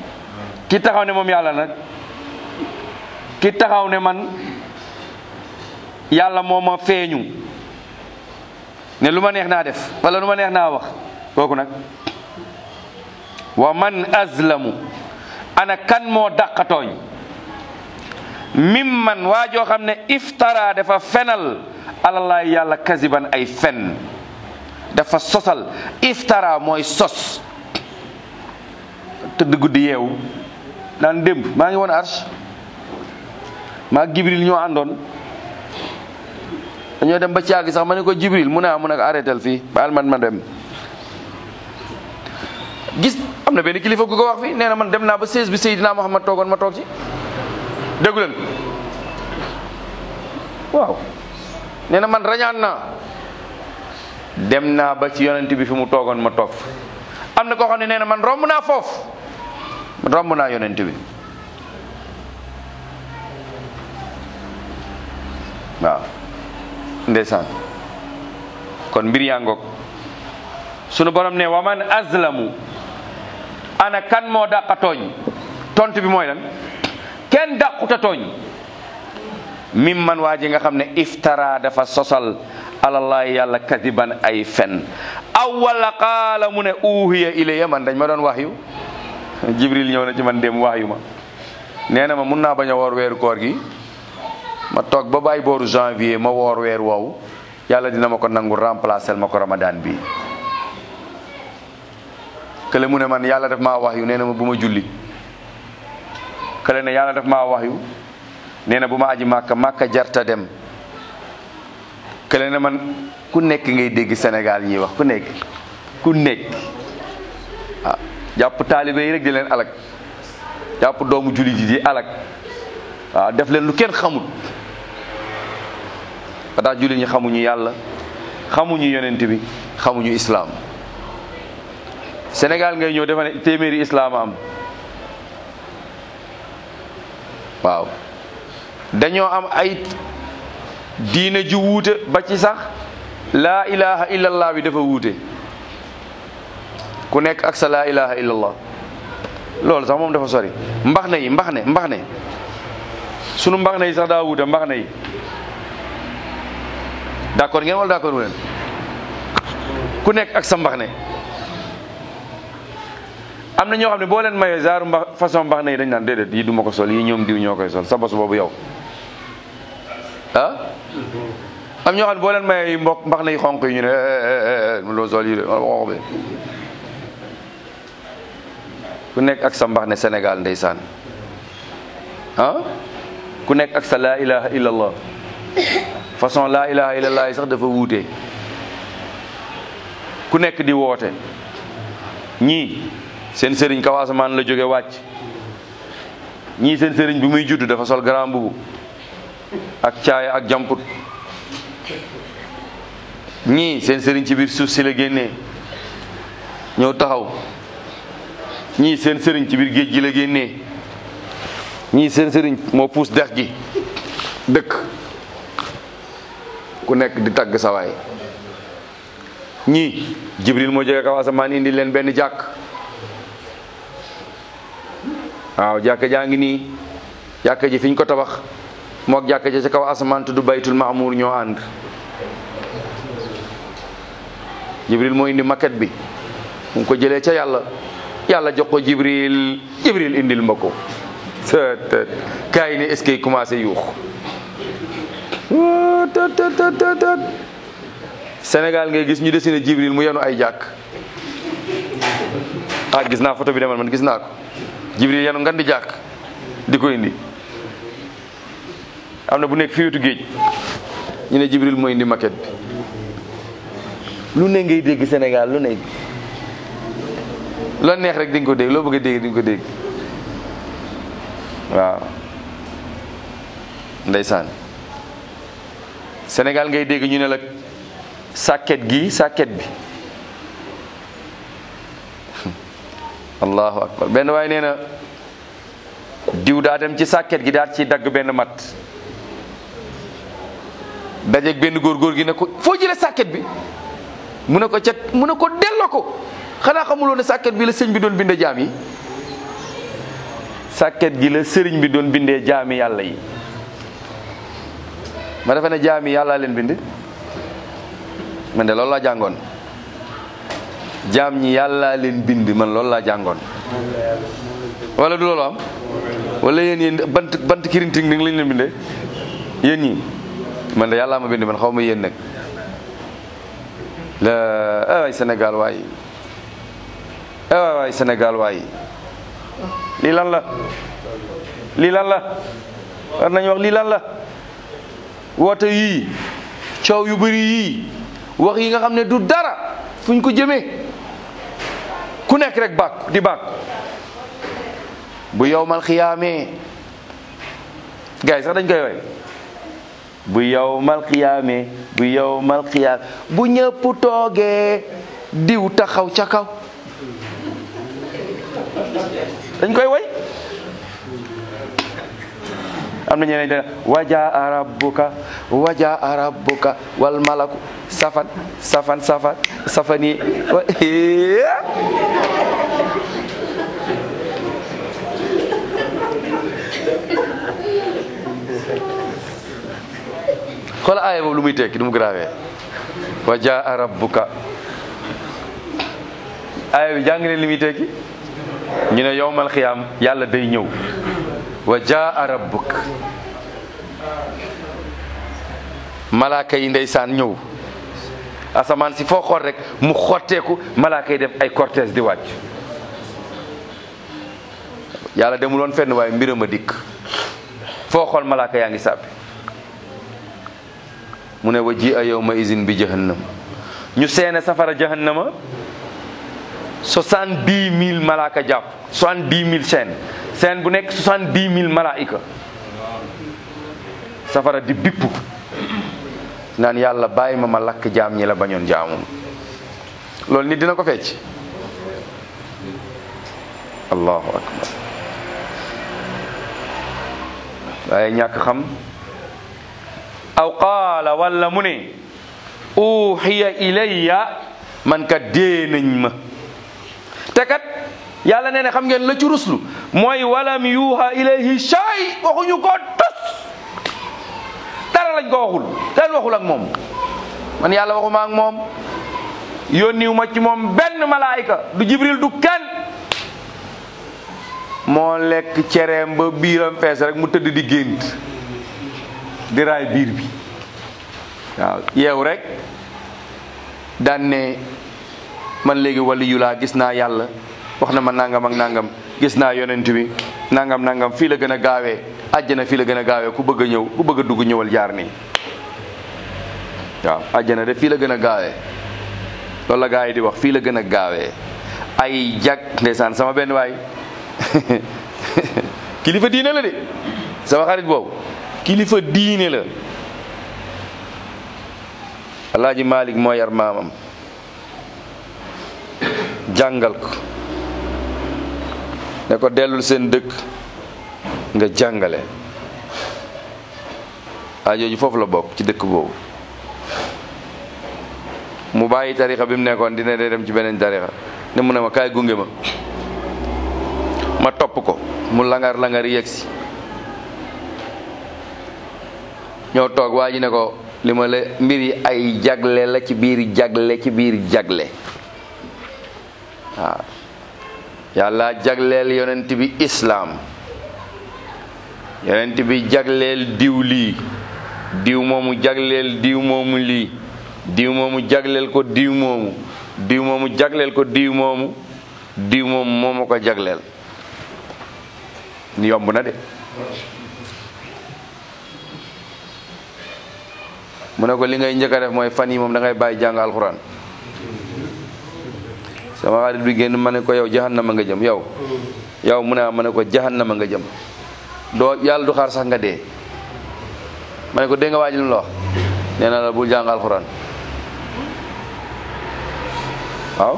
ki taxaw ne moom yàlla nag ki taxaw ne man yàlla moo ma feeñu ne lu ma neex naa def wala lu ma neex naa wax kooku nag wa man azlamu ana kan moo dàqatooñ mim man waa joo xam ne iftara dafa fenal alallaay yàlla kasiban ay fen dafa sosal iftara mooy sos tëdd guddi yeewu naan démb maa ngi woon arsh maa Jibril ñoo àndoon dañoo dem ba caagi sax ma ne ko Jibril mu ne ah mu ne ko arrêtel fii baal man ma dem gis am na benn kilifa gu ko wax fii nee na man dem naa ba seize bi Seydina Muhammad toogoon ma toog ci déggu leen waaw nee na man rañaan naa dem naa ba ci yonent bi fi mu toogoon ma toog fa am na koo xam ne nee na man romb naa foofu romb naa yonent bi waaw ndeysaan kon mbir yaa ngoog sunu borom ne waman azlamu ana kan moo dàqa tooñ tontu bi mooy lan kenn dàquta tooñ mim man waa ji nga xam ne iftara dafa sosal alallahi yàlla kadiban ay fen aw wala qaala mu ne uhiya ilayya man dañ ma doon wax yu jibril ñëw na ci man dem wax yu ma nee na ma mun naa bañ a woor weeru koor gi ma toog ba bàyyi booru janvier ma woor weer woowu yàlla dina ma ko nangu remplacer ma ko ramadan bi kële mu ne man yàlla daf maa wax yu nee na ma bu ma julli kële ne yàlla daf maa wax yu nee na bu ma aji màkka màkka jarta dem kële ne man ku nekk ngay dégg Sénégal ñuy wax ku nekk ku nekk ah jàpp taalibe yi rek di leen alak jàpp doomu jullit yi di alak waaw def leen lu kenn xamul ba tax jullit ñi xamuñu yàlla xamuñu yonent bi xamuñu islaam Sénégal ngay ñëw defa ne téeméeri islaam am waaw dañoo am ay diine ju wuute ba ci sax laa ilaha illallah bi dafa wuute ku nekk ak sa laa ilaha illallah loolu sax moom dafa sori mbax na yi mbax ne mbax ne sunu mbax na yi sax daa wuute mbax na yi d'accord ngeen wala d'accord leen ku nekk ak sa mbax ne am na ñoo xam ne boo leen mayee zaaru mbax façon mbax na yi dañ naan déedéet yi du ma ko sol yi ñoom diw ñoo koy sol sa bos boobu yow ah am ñoo xam ne boo leen mayee mbokk mbax na yi xonq yi ñu ne loo sol yi de xonq bi ku nekk ak sa mbax ne Sénégal ndeysaan ah ku nekk ak sa laa ilaha illallah façon laa ilaha illallah yi sax dafa wuute ku nekk di woote ñii seen sëriñ kaw asamaan la jóge wàcc ñii seen sëriñ bi muy judd dafa sol grand mbubu ak caaya ak jamput ñii seen sëriñ ci biir suuf si la génnee ñëw taxaw ñii seen sëriñ ci biir géej gi la génnee ñii seen sëriñ moo puus dex gi dëkk ku nekk di tagg sawaay ñii jibril moo jóge kaw asamaan indi leen benn jàkk waaw jàkka jaa ngi nii jàkka ji fi ñu ko tabax mook jàkka ji ca kaw asamaan tudd baytul maamuur ñoo ànd jibril moo indi maquette bi mu ngi ko jëlee ca yàlla yàlla jox ko jibril jibril indil ma ko tët kaa yi ne est-ce que commencé yuux tët tët tët Sénégal ngay gis ñu dessiné jibril mu yenu ay jàkk ah gis naa photo bi demal man gis naa ko jibril yenu ngan di jàkk di ko indi am na bu nekk fi wetu géej ñu ne jibril moo indi maquette bi lu ne ngay dégg Sénégal lu ne loo neex rek di nga ko dégg loo bëgg a dégg di nga ko dégg waaw ndeysaan Sénégal ngay dégg ñu ne la sàkket gi sàkket bi allahu akbar benn waaye nee na diw daa dem ci sàkket gi daal ci dagg benn mat dajeeg benn góor góor gi ne ko foo jëlee sàkket bi mu ne ko ca mu ne ko delloo ko xanaa xamuloo ne sàkket bi la sëñ bi doon bind jaam yi sàkket gi la sëriñ bi doon bindee jaami yàlla yi ma defe ne jaami yàlla leen bind man de loolu laa jàngoon jaam ñi yàlla leen bind man loolu laa jàngoon wala du loolu am wala yéen yéen bant bant kirinting ni lañ leen bindee yéen ñi man de yàlla ma bind man xaw ma yéen nag la waay Sénégal waay waay waay Sénégal waay lii lan la lii lan la war nañu wax lii lan la woote yii coow yu bëri yii wax yi nga xam ne du dara fuñ ko jëmee ku nekk rek bàkku di bàkku bu yow mal xiyaamee gars yi sax dañ koy woy bu yow mal xiyaamee bu yow mal xiyaam bu ñëpp toogee diw taxaw ca kaw dañ koy woy am na ñeneen dina wajaa rabbuka wajaa rabbuka wal malaku safan safan safan safani xool aaya boobu lu muy tekki du mu grawee wajaa rabbuka aaya bi jàng leen li muy tekki ñu ne yowmal xiyaam yàlla day ñëw wa jaa rabbuk malaaka yi ndeysaan ñëw asamaan si foo xool rek mu xotteeku malaaka yi def ay cortège di wàcc yàlla demuloon fenn waaye mbiram a dikk foo xool malaaka yaa ngi sàppi mu ne wa ji a yawma izin bi jahannam ñu seene safara jahannama soixante-dix mille malaaka jàpp soixante-dix mille seen seen bu nekk soixante-dix mille malaayika safara di bippu naan yàlla bàyyi ma ma lakk jaam ñi la bañoon jaamum loolu nit dina ko fecc allahu akbar waaye ñàkk xam aw qaala walla mu ne uxiya ilayya man kat dee nañ ma te kat yàlla nee na xam ngeen la ci ruslu mooy walam yuuha ilayhi shay waxuñu ko tos dara lañ ko waxul kenn waxul ak moom man yàlla waxuma ak moom yónniwu ma ci moom benn malaayika du jibril du kenn moo lekk cereem ba biiram fees rek mu tëdd di gént di raay biir bi waaw yeew rek daan ne man léegi wali yu laa gis naa yàlla wax na ma nangam ak nangam gis naa yonent bi nangam nangam fii la gën a gaawee àjjana fii la gën a gaawee ku bëgg a ñëw ku bëgg a dugg ñëwal jaar nii waaw àjjana de fii la gën a gaawee loolu la gaa yi di wax fii la gën a gaawee ay jag ndeysaan sama benn waay kilifa diine la de sama xarit boobu kilifa diine la alaaji Malik moo yar maamam jàngal ko ne ko dellul seen dëkk nga jàngale ajooju foofu la bokk ci dëkk boobu mu bàyyi tarixa bi mu nekkoon dina dee dem ci beneen tarixa ne mu ne ma kaay gunge ma ma topp ko mu langar langar yegsi ñoo toog waa ji ne ko li ma la mbir yi ay jagle la ci biir jagle ci biir jagle waaw yàlla jagleel yonent bi islaam yonent bi jagleel diw lii diw moomu jagleel diw moomu lii diw moomu jagleel ko diw moomu diw moomu jagleel ko diw moomu diw moomu moomu ko jagleel ni yomb na de mu ne ko li ngay njëkk a def mooy fan yi moom da ngay bàyyi jàng alxuraan sama xarit bi génn ma ne ko yow jahannama nga jëm yow yow mu ne ma ne ko jahannama nga jëm doo yàlla du xaar sax nga dee ma ne ko dégg nga waa ji lu la wax nee na la bul jàng alxuraan waaw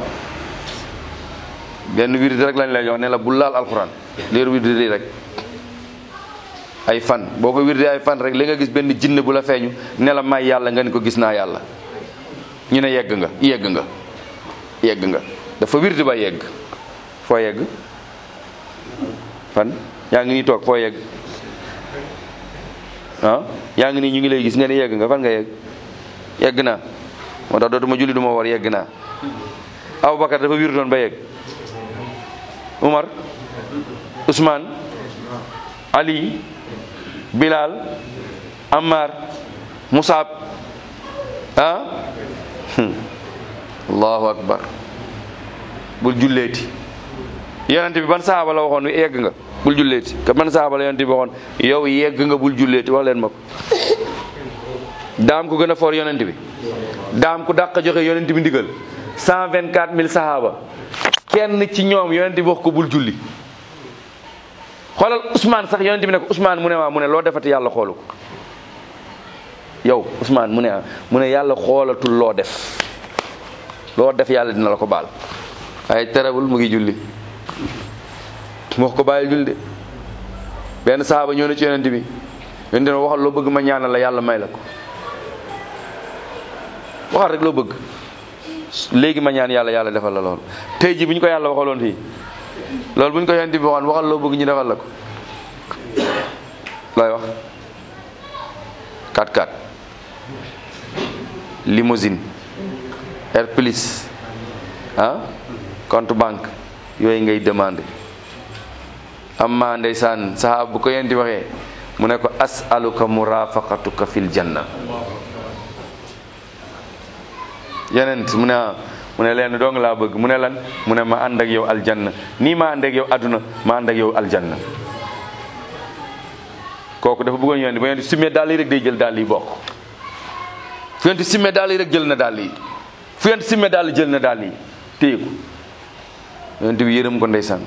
benn wirdi rek lañ lay jox ne la bul laal alxuraan leer wirdi rek ay fan boo ko wirdi ay fan rek li nga gis benn jinne bu la feeñu ne la may yàlla nga ni ko gis naa yàlla ñu ne yegg nga yegg nga yegg nga dafa wirdi ba yegg foo yegg fan yaa ngi nii toog foo yegg ah yaa ngi nii ñu ngi lay gis nga ne yegg nga fan nga yegg yegg naa moo tax dootuma julli du ma war yegg naa Aboubacar dafa wiir doon ba yegg Umar Ousmane Ali Bilal Ammar Musab ah allahu akbar bul julleeti yonente bi ban sahaaba la waxoon yegg nga bul julleeti ka ban sahaaba la yonente bi waxoon yow yegg nga bul julleeti wax leen ma ko daam ko gën a foor yonente bi daam ko dàq joxe yonente bi ndigal cent vingt quatre mille sahaaba kenn ci ñoom yonente bi wax ko bul julli xoolal Ousmane sax yonente bi ne ko Ousmane mu ne waa mu ne loo defati yàlla xoolu ko yow Ousmane mu ne ah mu ne yàlla xoolatul loo def loo def yàlla dina la ko baal waaye terewul mu ngi julli mu wax ko bàyyil julli de benn sahaaba ñëw na ci yonente bi yonente bi waxal loo bëgg ma ñaanal la yàlla may la ko waxal rek loo bëgg léegi ma ñaan yàlla yàlla defal la loolu tey ji bu ñu ko yàlla waxaloon fii loolu bu ñu ko yonente bi waxoon waxal loo bëgg ñu defal la ko looy wax 4-4 limousine air plus ah compte banque yooyu ngay demandé amma ndeysaan sahaaba bu ko yenti waxee mu ne ko asaluka murafaqatuka fil janna yenent mu ne mu ne leen dong laa bëgg mu ne lan mu ne ma ànd ak yow aljanna nii ma ànd ak yow aduna ma ànd ak yow aljanna kooku dafa bëggoon yonent ba yonent simmee daal yi rek day jël daal yi bokk fu yonent simmee daal yi rek jël na daal yi fu yonent simmee daal jël na daal yi téye ko yonent bi yërëm ko ndeysaan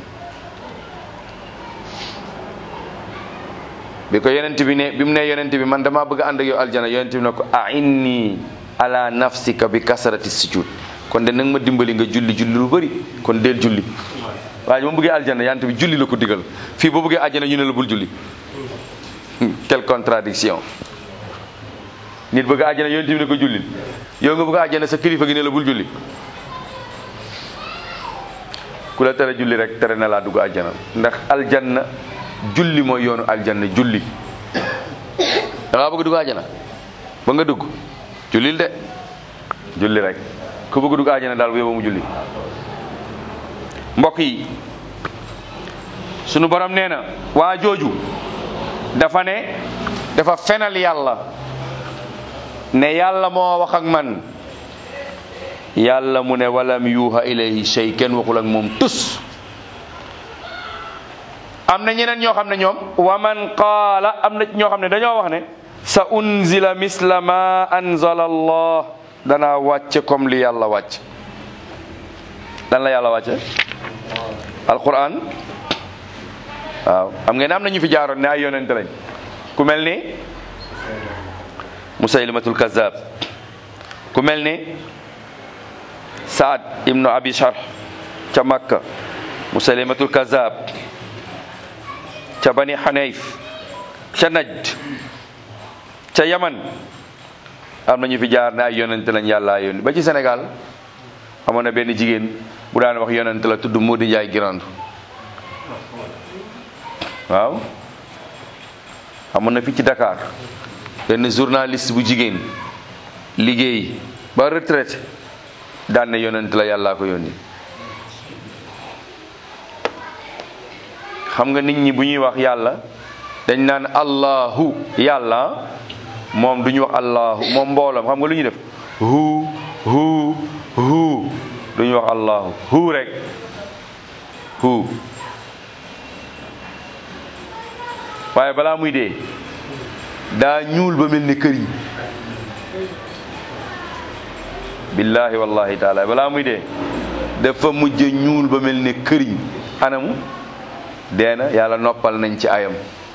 bi ko yonent bi ne bi mu ne yonent bi man damaa bëgg ànd ak yow aljana yonent bi ne ko a inni ala nafsika bi kasarati sujud kon de nag ma dimbali nga julli julli lu bëri kon deel julli waaye ma bëggee aljana yonent bi julli la ko digal fii boo bëggee aljana ñu ne la bul julli quelle contradiction nit bëgg àjjana yonent bi ne ko jullil yow nga bëgg àjjana sa kilifa gi ne la bul julli ku la tere julli rek tere na laa dugg àjjana ndax aljanna julli mooy yoonu aljanna julli da ngaa bëgg dugg àjjana ba nga dugg jullil de julli rek ku bëgg dugg àjjana daal bu yóbbu mu julli mbokk yi sunu borom nee na waa jooju dafa ne dafa fenal yàlla ne yàlla moo wax ak man yàlla mu ne walam yuuha ilayhi shay kenn waxul ak moom tus am na ñeneen ñoo xam ne ñoom wa man qaala am na ñoo xam ne dañoo wax ne sa unzila misla ma anzala allah danaa wàcce comme li yàlla wàcc dan la yàlla wàcce alquran waaw xam ngeen am na ñu fi jaaroon ne ay yonente lañ ku mel ni musaylimatul kazab ku mel ni saad ibnu abi sharh ca makka musaylimatul kazab ca bani hanayf ca najd ca yaman am na ñu fi jaar ne ay yonente lañ yàlla yónni ba ci sénégal amoon na benn jigéen bu daan wax yonente la tudd Modi Njaay Girandu waaw amoon na fi ci Dakar benn journaliste bu jigéen liggéey ba retraite daan ne yonent la yàllaa ko yónni xam nga nit ñi bu ñuy wax yàlla dañ naan allahu yàlla moom du ñu wax allahu moom mboolam xam nga lu ñuy def hu hu hu du ñu wax allahu hu rek hu waaye balaa muy dee daa ñuul ba mel ni këriñ billahi wallahi taala balaa muy dee dafa mujj ñuul ba mel ni këriñ anamu dee na yàlla noppal nañ ci ayam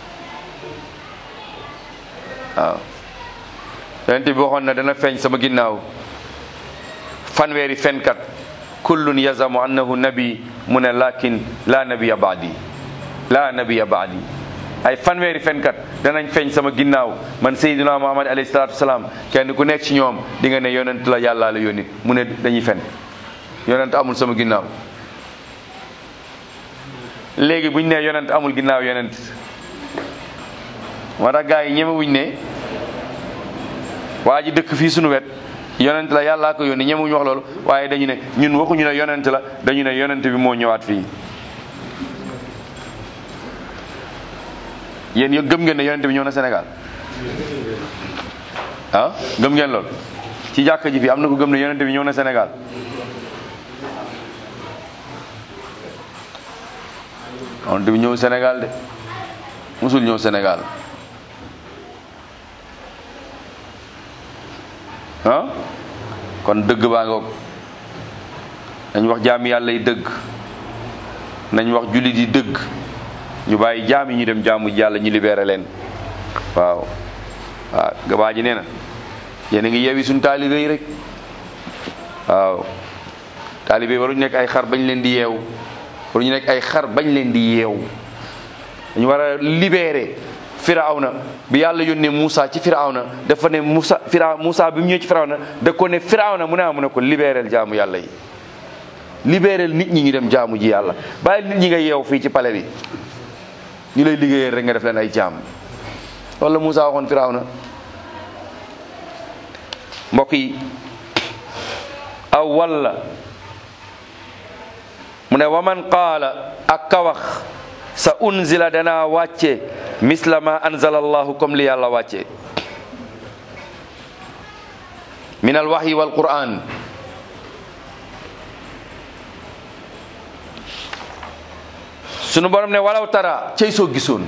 waaw yonent bi waxoon na dana feeñ sama ginnaaw fanweeri fenkat kullun yazamu annahu nabi mu ne lakin la nabiya baadi la nabiya baadi ay fanweeri fenkat danañ feeñ sama ginnaaw man Seydina Muhammad alayhi salaatu wasalaam kenn ku nekk ci ñoom di nga ne yonent la yàllaa la yónni mu ne dañuy fen yonent amul sama ginnaaw léegi buñ ne yonent amul ginnaaw yonent moo tax gars yi ñemewuñ ne waa ji dëkk fii suñu wet yonent la yàllaa ko yónni ñemewuñ wax loolu waaye dañu ne ñun waxuñu ne yonent la dañu ne yonent bi moo ñëwaat fii yéen yo gëm ngeen ne yonent bi ñëw na Sénégal ah gëm ngeen loolu ci jàkka ji fii am na ko gëm ne yonent bi ñëw na Sénégal yonent bi ñëw Sénégal de musul ñëw Sénégal ah kon dëgg baa ngoog nañ wax jaami yàlla yi dëgg nañ wax jullit yi dëgg ñu bàyyi jaam yi ñu dem jaamu yàlla ñu libéré leen waaw waaw gabaa ji nee na yéen a ngi yeewi suñu taalibe yi rek waaw taalibe yi waruñu nekk ay xar bañ leen di yeew waruñu nekk ay xar bañ leen di yeew dañu war a libéré firawna bi yàlla yónnee Moussa ci firawna dafa ne Moussa fira Moussa bi mu ñëwee ci firawna da ko ne firawna mu ne mu ne ko libéréel jaamu yàlla yi libéréel nit ñi ñu dem jaamu ji yàlla bàyyi nit ñi nga yeew fii ci pale bi ñu lay liggéeyal rek nga def leen ay jaam loolu la Moussa waxoon firawna mbokk yi aw walla mu ne waman qaala ak ka wax sa unzila dana wàcce misla ma anzala allahu comme li yàlla wàcce min al wahyi wal quran sunu borom ne walaw tara cey soo gisoon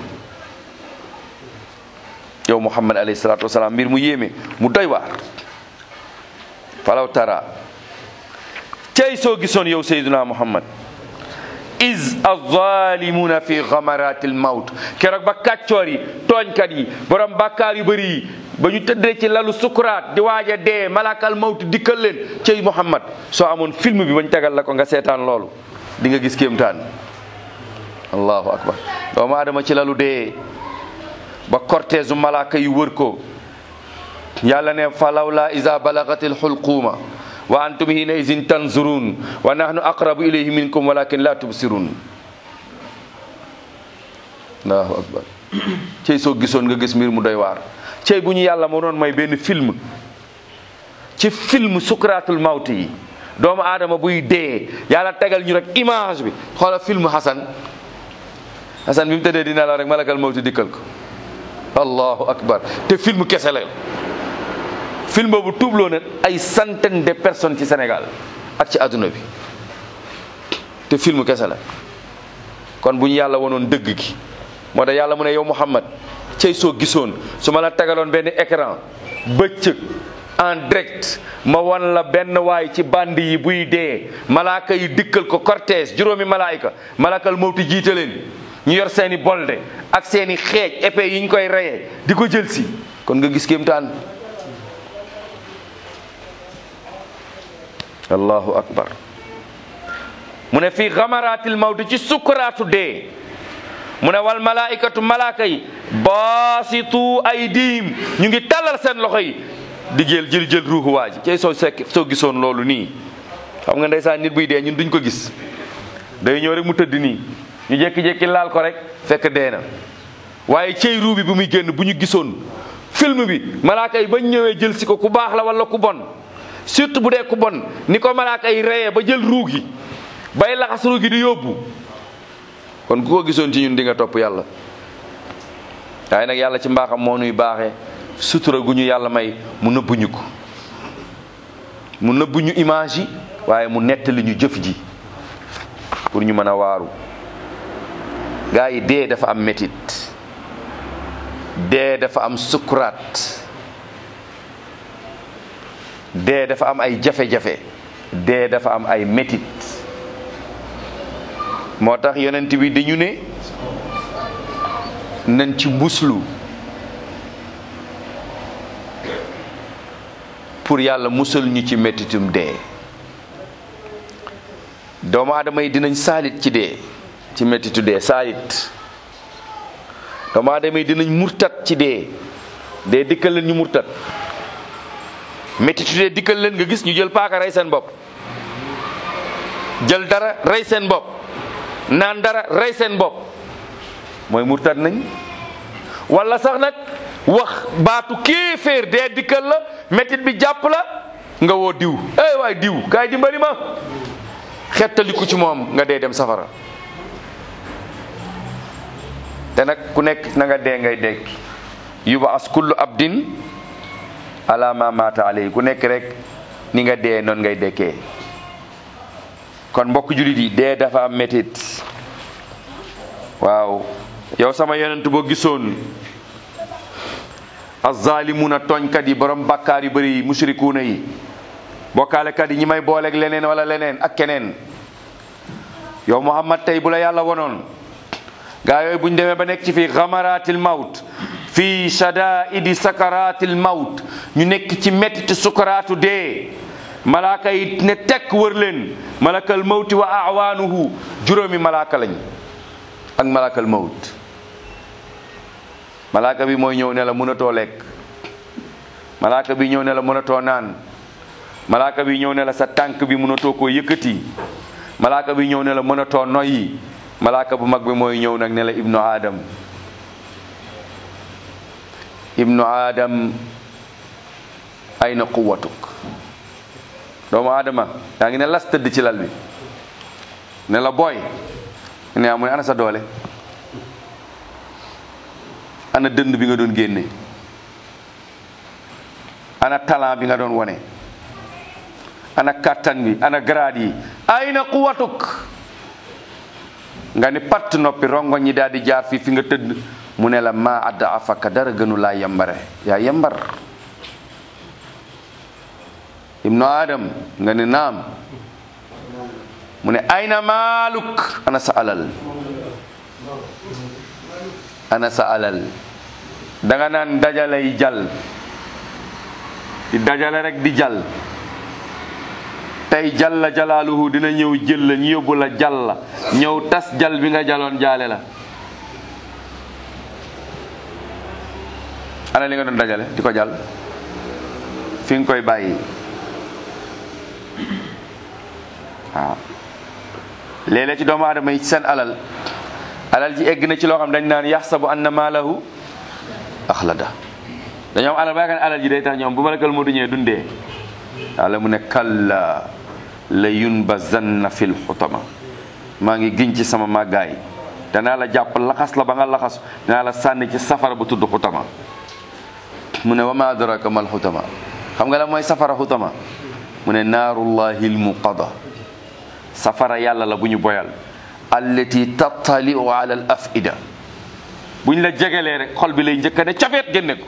yow muhammad alayhi salatu wasalaam mbir mu yéeme mu doy waar walaw tara cey soo gisoon yow sayyiduna muhammad is alzalimuna fi gamaratil mawt keroog ba kàccoor yi tooñkat yi borom bàkkaar yu bëri yi ba ñu tëddee ci lalu sukuraat di waaj a dee malakal mawt dikkal leen cey muhammad soo amoon film bi bañ tegal la ko nga seetaan loolu di nga gis kéemtaan allahu akbar doomu aadama ci lalu dee ba cortège u malaka yi wër ko yàlla ne falawla iza balagatil xulquuma wa antum hina izin tanzurun wa nahnu aqrabu ilayhi minkum walakin la tubsirun allahu akbar cey soo gisoon nga gis mbir mu doy waar cey bu ñu yàlla moo doon may benn film ci film sukratul mawti yi doomu aadama buy dee yàlla tegal ñu rek image bi xoola film Hassan Hassan bi mu tëddee dina la rek malakal mawti dikkal ko allahu akbar te film kese la film boobu tuubloo na ay centaine de personnes ci Sénégal ak ci àdduna bi te film kese la kon bu ñu yàlla wonoon dëgg gi moo tax yàlla mu ne yow Muhammad cey soo gisoon su ma la tegaloon benn écran bëccëg en direct ma won la benn waay ci band yi buy dee malaaka yi dikkal ko cortège juróomi malaayika malakal mawti jiite leen ñu yor seeni bolde ak seeni xeej épée yi ñu koy reyee di ko jël si kon nga gis kéemtaan allahu akbar mu ne fii xamaratil mawti ci sukkuraatu dee mu ne wal malaikatu malaaka yi baasitu aydihim ñu ngi tàllal seen loxo yi di jël jël jël ruuxu waa ji cey soo sekk soo gisoon loolu nii xam nga ndeysaan nit buy dee ñun duñ ko gis day ñëw rek mu tëdd nii ñu jékki-jékki laal ko rek fekk dee na waaye cey ruu bi bu muy génn bu ñu gisoon film bi malaaka yi bañ ñëwee jël si ko ku baax la wala ku bon surtout bu dee ku bon ni ko malaaka yi reyee ba jël ruu gi bay laxas ruu gi di yóbbu kon ku ko gisoon ci ñun di nga topp yàlla waaye nag yàlla ci mbaaxam moo nuy baaxee sutura gu ñu yàlla may mu nëbbuñu ko mu nëbbuñu image yi waaye mu nettali ñu jëf ji pour ñu mën a waaru gaa yi dee dafa am métit dee dafa am sukuraat dee dafa am ay jafe-jafe dee dafa am ay métit moo tax yonent bi dañu ne nañ ci muslu pour yàlla musal ñu ci métitum dee doomu aadama yi dinañ saalit ci dee ci métitu dee saalit doomu aadama yi dinañ murtat ci dee dee dikkal leen ñu murtat métitu dee dikkal leen nga gis ñu jël paaka rey seen bopp jël dara rey seen bopp naan dara rey seen bopp mooy murtad nañ wala sax nag wax baatu kéeféer dee dikkal la métit bi jàpp la nga woo diw eh waay diw kaay dimbali ma xettaliku ci moom nga dee dem safara te nag ku nekk na nga dee ngay dekki yuba as kullu abdin ala ma mata alay ku nekk rek ni nga dee noonu ngay dekkee kon mbokk julit yi dee dafa am métit waaw yow sama yonent boo gisoon azzalimuna tooñkat yi borom bakkaar yu bëri yi mushrikuuna yi bokkaalekat yi ñi may booleeg leneen wala leneen ak keneen yow muhammad tey bu la yàlla wonoon gaa yooyu buñ demee ba nekk ci fii xamaratil mawt fii shadaidi sakaratil mawt ñu nekk ci metti sukaraatu dee malaaka yi ne tekk wër leen malakal mawti wa awaanuhu juróomi malaaka lañ ak malakal mawt malaaka bi mooy ñëw ne la mënatoo lekk malaaka bi ñëw ne la mënatoo naan malaaka bi ñëw ne la sa tànk bi mënatoo koo yëkkati malaaka bi ñëw ne la mënatoo noyyi malaaka bu mag bi mooy ñëw nag ne la ibnu adam ibnu adam ayna quwatuk doomu adama yaa ngi ne las tëdd ci lal bi ne la booy ne amu ne ana sa doole ana dënd bi nga doon génne ana talent bi nga doon wone ana kàttan bi ana grade yi ayna quwatuk nga ni patt noppi rongo ñi daal di jaar fii fi nga tëdd mu ne la ma adda afaka dara gënu laa yambare yaa yambar ibnu adam nga ni naam mu ne ayna maaluk ana sa alal ana sa alal danga naan dajalay jal di dajale rek di jal tey jalla jalaaluhu dina ñëw jël la ñu yóbbu la jal la ñëw tas jal bi nga jaloon jaale la ana li nga doon dajale di ko jal fi nga koy bàyyi waaw léeg-léeg ci doomu aadama yi seen alal alal ji egg na ci loo xam dañ naan yaxsabu anna maalahu axlada dañoo am alal ba yaakaar ne alal ji day tax ñoom bu malakal moo du ñëwee dundee yàlla mu ne kalla la yunbazanna fil xutama maa ngi giñ ci sama màggaay danaa la jàpp laxas la ba nga laxas danaa la sànni ci safara bu tudd xutama mu ne wa ma adraka mal xutama xam nga la mooy safara xutama mu ne naarullahi lmuqada safara yàlla la bu ñu boyal allati tattaliu ala al afida buñ la jegelee rek xol bi lay njëkka ne cafeet génne ko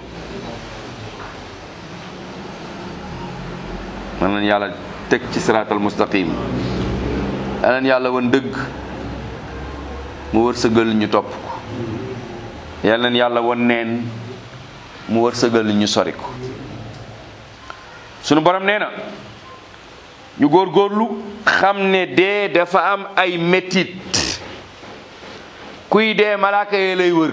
man leen yàlla teg ci siraatal mustaqim aneen yàlla woon dëgg mu wërsëgal ñu topp ko yal neen yàlla woon neen mu wërsëgal ñu sori ko sunu borom nee na ñu góorgóorlu xam ne dee dafa am ay métit kuy dee malaaka yee lay wër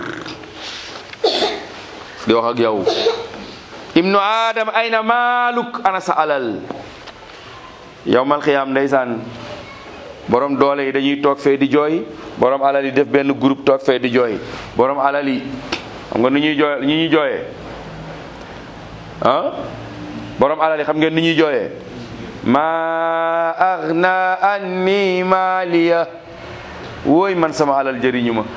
di wax ak yow ibnu adam ayna maaluk ana sa alal yowmal xiyaam ndeysaan borom doole yi dañuy toog fee di jooy borom alal yi def benn groupe toog fee di jooy borom alal yi xam nga ni ñuy jooy ni ñuy jooyee ah borom alal yi xam ngeen ni ñuy jooyee ma agna anni maaliya wooy man sama alal jëriñu ma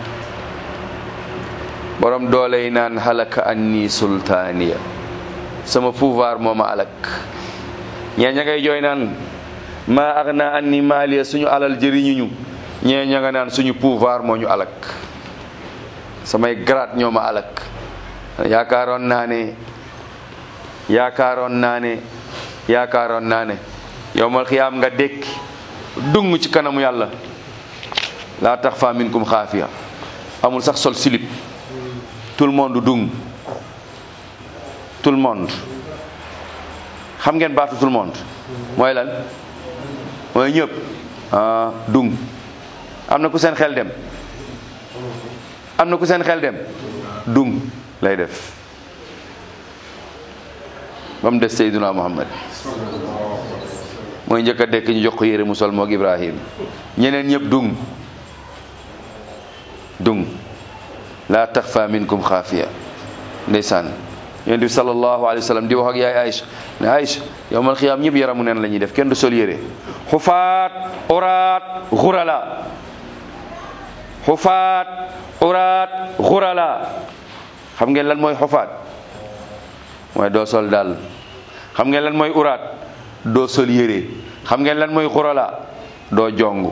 borom doole yi naan halaka anni sultaaniya sama pouvoir moo ma alak ñee ña ngay jooy naan ma agna anni maaliya suñu alal jëriñuñu ñee ña nga naan suñu pouvoir moo ñu alak samay grade ñoo ma alak yaakaaroon naa ne yaakaaroon naa ne yaakaaroon naa ne yowmal xiyaam nga dékki dung ci kanamu yàlla laa tax fa minkum xaafiya amul sax sol silip tout le monde dung tout le monde xam ngeen baatu tout le monde mooy lan mooy ñëpp ah dung am na ku seen xel dem am na ku seen xel dem dung lay def ba mu des Seydina Muhammad mooy njëkk a dekk ñu jox ko yére mu sol moog Ibrahim ñeneen ñëpp dung dung la taxfa minkum xaafiya ndeysaan yonent bi sallallahu alayhi wa sallam di wax ak yaay Aïcha ne Aïcha yow mal xiyaam ñëpp yaramu neen la ñuy def kenn du sol yére xufaat uraat xurala xufaat uraat xurala xam ngeen lan mooy xufaat mooy doo sol daal xam ngeen lan mooy uraat doo sol yére xam ngeen lan mooy xurala doo jong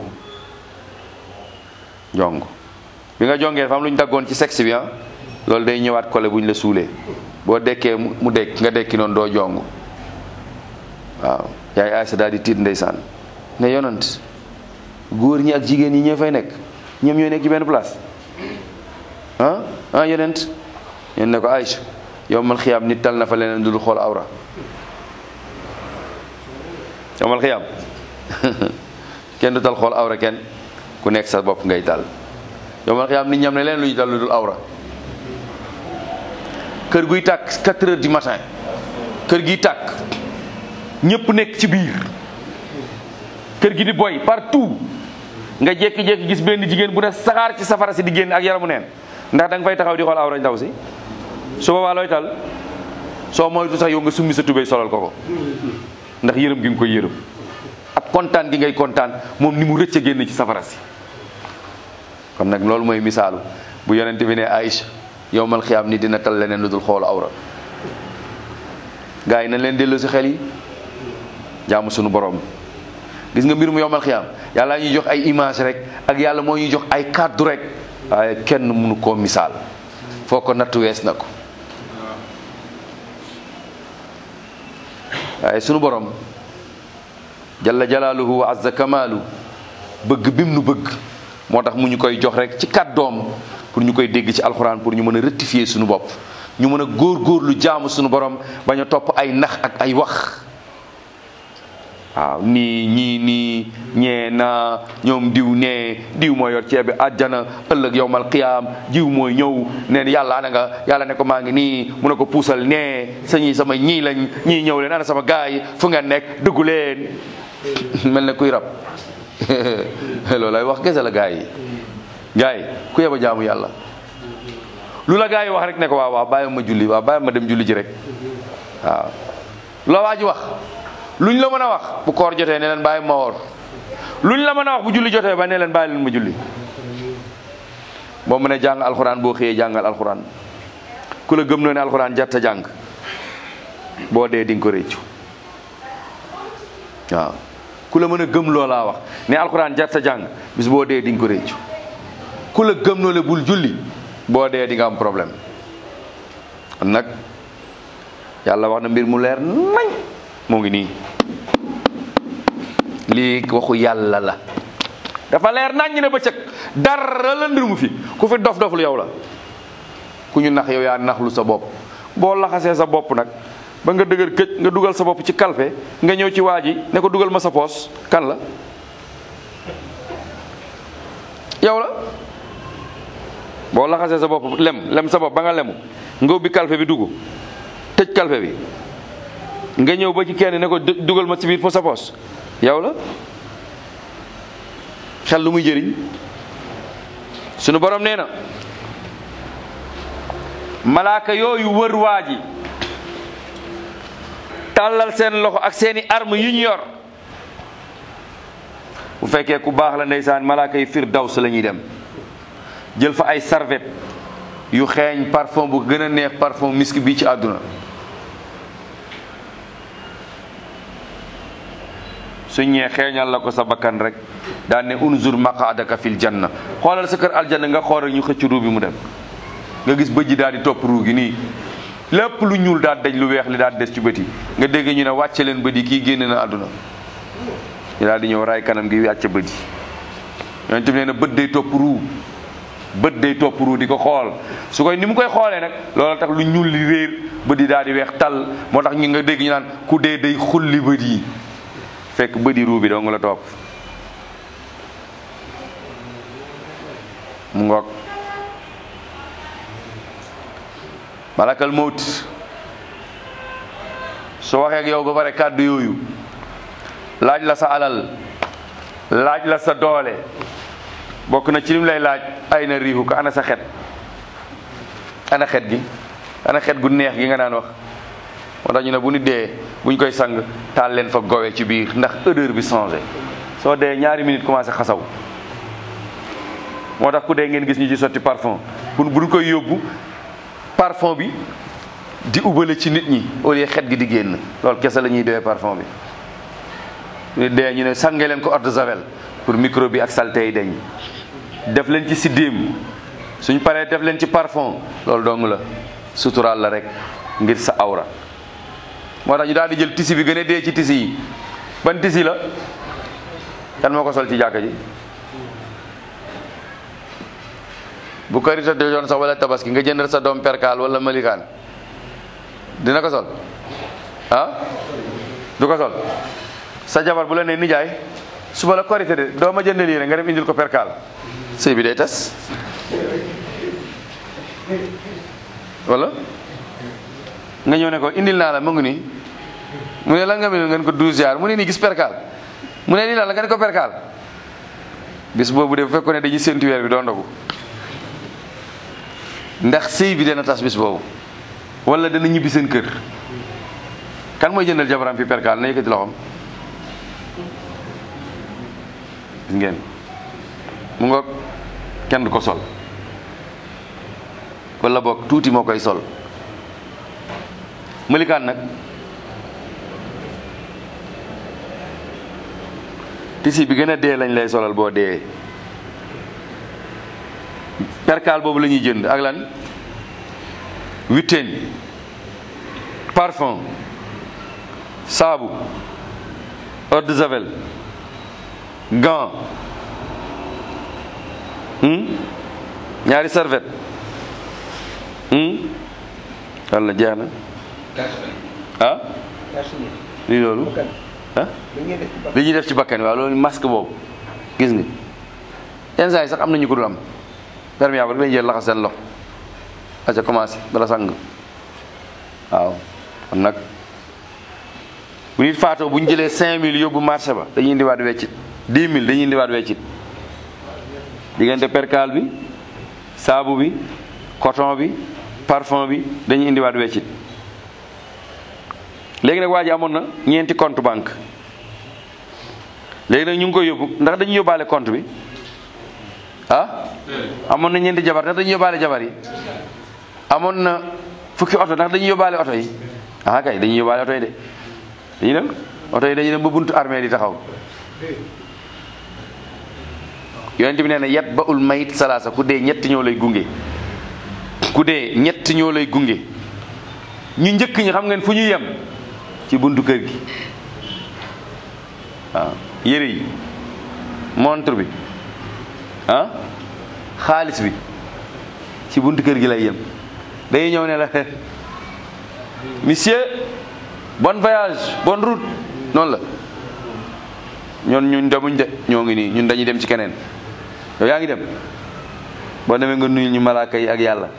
jong bi nga jongee dafa am lu ñu daggoon ci sexe bi ah loolu day ñëwaat kole bu ñu la suulee boo dekkee mu dekk nga dekki noonu doo jong waaw yaay Aysa daal di tiit ndeysaan ne yonant góor ñi ak jigéen ñi ñoo fay nekk ñoom ñooy nekk ci benn place ah ah yonent yéen ne ko Aysa yow mal xiyaam nit tal na fa leneen dul xool awra yow mal xiyaam kenn du tal xool awra kenn ku nekk sa bopp ngay tal yow mal xiyaam nit ñam ne leen lu ñu tal lu dul awra kër guy tàkk 4 heures du matin kër gi tàkk ñëpp nekk ci biir kër gi di boy partout nga jékki-jékki gis benn jigéen bu ne saxaar ci safara si di génn ak yaramu neen ndax da nga fay taxaw di xool awra ndaw si su boobaa looy tal soo moytu sax yow nga summi sa tubéy solal ko ko ndax yërëm gi nga koy yërëm ak kontaan gi ngay kontaan moom ni mu rëcc a génn ci safara si kon nag loolu mooy misaalu bu yonente bi ne Aïcha yowmal xiyaam ni dina tal leneen lu dul xoolu awra gars yi nañ leen delloo si xel yi jaamu sunu borom gis nga mbir mu yowmal xiyaam yàlla ñuy jox ay image rek ak yàlla moo ñuy jox ay kàddu rek waaye kenn mënu koo misaal foo ko nattu wees na ko waaye sunu borom jalla jalaaluhu wa azza kamaalu bëgg bim nu bëgg moo tax mu ñu koy jox rek ci kàddoom pour ñu koy dégg ci alxuraan pour ñu mën a rectifier suñu bopp ñu mën a góor-góorlu jaamu suñu borom bañ a topp ay nax ak ay wax waaw nii ñii nii ñee naa ñoom diw nee diw mooy yor ceeb bi àjjana ëllëg yowmal qiyaam diw mooy ñëw neen yàlla ana nga yàlla ne ko maa ngi nii mu ne ko puusal nee sañi sama ñii lañ ñii ñëw leen ana sama gaay yi fu ngeen nekk dugg leen mel ne kuy rab loolu lay wax gese la gaay yi gaay yi ku yeba jaamu yàlla lu la gaay yi wax rek ne ko waaw waaw bàyyi ma julli waaw bàyyi ma dem julli ji rek waaw la waa ji wax luñ la mën a wax bu koor jotee ne leen bàyyi ma woor luñ la mën a wax bu julli jotee ba ne leen bàyyi leen ma julli boo mën a jàng alxuraan boo xëyee jàngal alxuraan ku la gëm noo ne alxuraan jarta jàng boo dee di nga ko réccu waaw ku la mën a gëm loolaa wax ne alxuraan jarta jàng bis boo dee di nga ko réccu ku la gëm noo le bul julli boo dee di nga am problème kon nag yàlla wax na mbir mu leer nañ moo ngi nii lii waxu yàlla la dafa leer nañ ñu ne bëccëg dara la ndir mu fi ku fi dof doflu yow la ku ñu nax yow yaa naxlu sa bopp boo laxasee sa bopp nag ba nga dëgër këj nga dugal sa bopp ci kalfe nga ñëw ci waa ji ne ko dugal ma sa poos kan la yow la boo laxasee sa bopp lem lem sa bopp ba nga lemu nga ubbi kalfe bi dugg tëj kalfe bi nga ñëw ba ci kenn ne ko dugal ma ci biir po sa poos yow la xel lu muy jëriñ sunu borom nee na malaaka yooyu wër waa ji tàllal seen loxo ak seeni arme yu ñu yor bu fekkee ku baax la ndeysaan malaaka yi firdaws la ñuy dem jël fa ay serviette yu xeeñ parfum bu gën a neex parfum misk bii ci àdduna su ñee xeeñal la ko sa bakkan rek daan ne unzur maqaadaka fil janna xoolal sa kër aljanna nga xool rek ñu xëcc ruu bi mu dem nga gis bëj ji daal di topp ruu gi nii lépp lu ñuul daal daj lu weex li daal des ci bët yi nga dégg ñu ne wàcce leen bët yi kii génn na àdduna ñu daal di ñëw raay kanam gi wàcce bët yi yonent bi nee na bët day topp ruu bët day topp ruu di ko xool su koy ni mu koy xoolee nag loolu tax lu ñuul li réer bët yi daal di weex tal moo tax ñu nga dégg ñu naan ku dee day xulli bët yi fekk bët yi ruu bi doo nga la topp mu ngoog malakal mawt soo waxee ak yow ba pare kàddu yooyu laaj la sa alal laaj la sa doole bokk na ci lim lay laaj ay na riixu ko ana sa xet ana xet gi ana xet gu neex gi nga daan wax moo tax ñu ne bu nit dee buñ koy sang taal leen fa gowe ci biir ndax odeur bi changé soo dee ñaari minute commencé xasaw moo tax ku dee ngeen gis ñu ci sotti parfum bu buñ koy yóbbu parfum bi di ubale ci nit ñi au lieu xet gi di génn loolu kese la ñuy doyee parfum bi ñu dee ñu ne sange leen ko eau de javel pour microbe bi ak saleté yi dañ def leen ci siddéem suñ paree def leen ci parfum loolu dong la suturaal la rek ngir sa awra moo tax ñu daal di jël tisi bi gën a dee ci tisi yi ban tisi la kan moo ko sol ci jàkka ji bu karita de yoon sax wala tabaski nga jëndal sa doom perkaal wala malikaan dina ko sol ah du ko sol sa jabar bu la nee nijaay suba la korité de doo ma jëndal yére nga dem indil ko perkaal sëy bi day tas wala nga ñëw ne ko indil naa la mu ngi nii mu ne lan nga mel ngeen ko douze jaar mu ne nii gis perkaal mu ne nii la nga ne ko perkaal bis boobu de bu fekkoon ne dañuy séntu weer bi doo ndogu ndax sëy bi dana tas bis boobu wala dana ñibbi seen kër kan mooy jëndal jabaram fi perkaal na yëkkati loxoom gis ngeen mu nga kenn du ko sol wala boog tuuti moo koy sol mëlikaan nag tisi bi gën a dee lañ lay solal boo dee perkaal boobu la ñuy jënd ak lan huitaine parfum saabu eau de javel gant ñaari serviette walla jeex na ah lii loolu ah li ñuy def ci bakkan waaw loolu masque boobu gis nga yenn saa yi sax am na ñu ko dul am perméable rek lañu jël laxas seen loxo aca commencé bala sang waaw kon nag bu nit faatoo bu ñu jëlee cinq mille yóbbu marché ba dañuy indiwaat weccit dix mille dañuy indiwaat weccit diggante percal bi saabu bi coton bi parfum bi dañuy indiwaat weccit léegi nag waa ji amoon na ñeenti compte banque léegi nag ñu ngi koy yóbbu ndax dañuy yóbbaale compte bi ah amoon na ñeenti jabar ndax dañuy yóbbaale jabar yi amoon na fukki oto ndax dañuy yóbbaale oto yi ah kay dañuy yóbbaale oto yi de dañuy dem oto yi dañuy dem ba buntu armée di taxaw yonent bi nee na yat ba ul mayit salaasa ku dee ñett ñoo lay gunge ku dee ñett ñoo lay gunge ñu njëkk ñi xam ngeen fu ñuy yem ci buntu kër gi waaw yére yi montre bi ah xaalis bi ci buntu kër gi lay yem day ñëw ne la monsieur bon voyage bonne route noonu la ñoon ñun demuñ de ñoo ngi nii ñun dañuy dem ci keneen yow yaa ngi dem boo demee nga nuyul ñu malaaka yi ak yàlla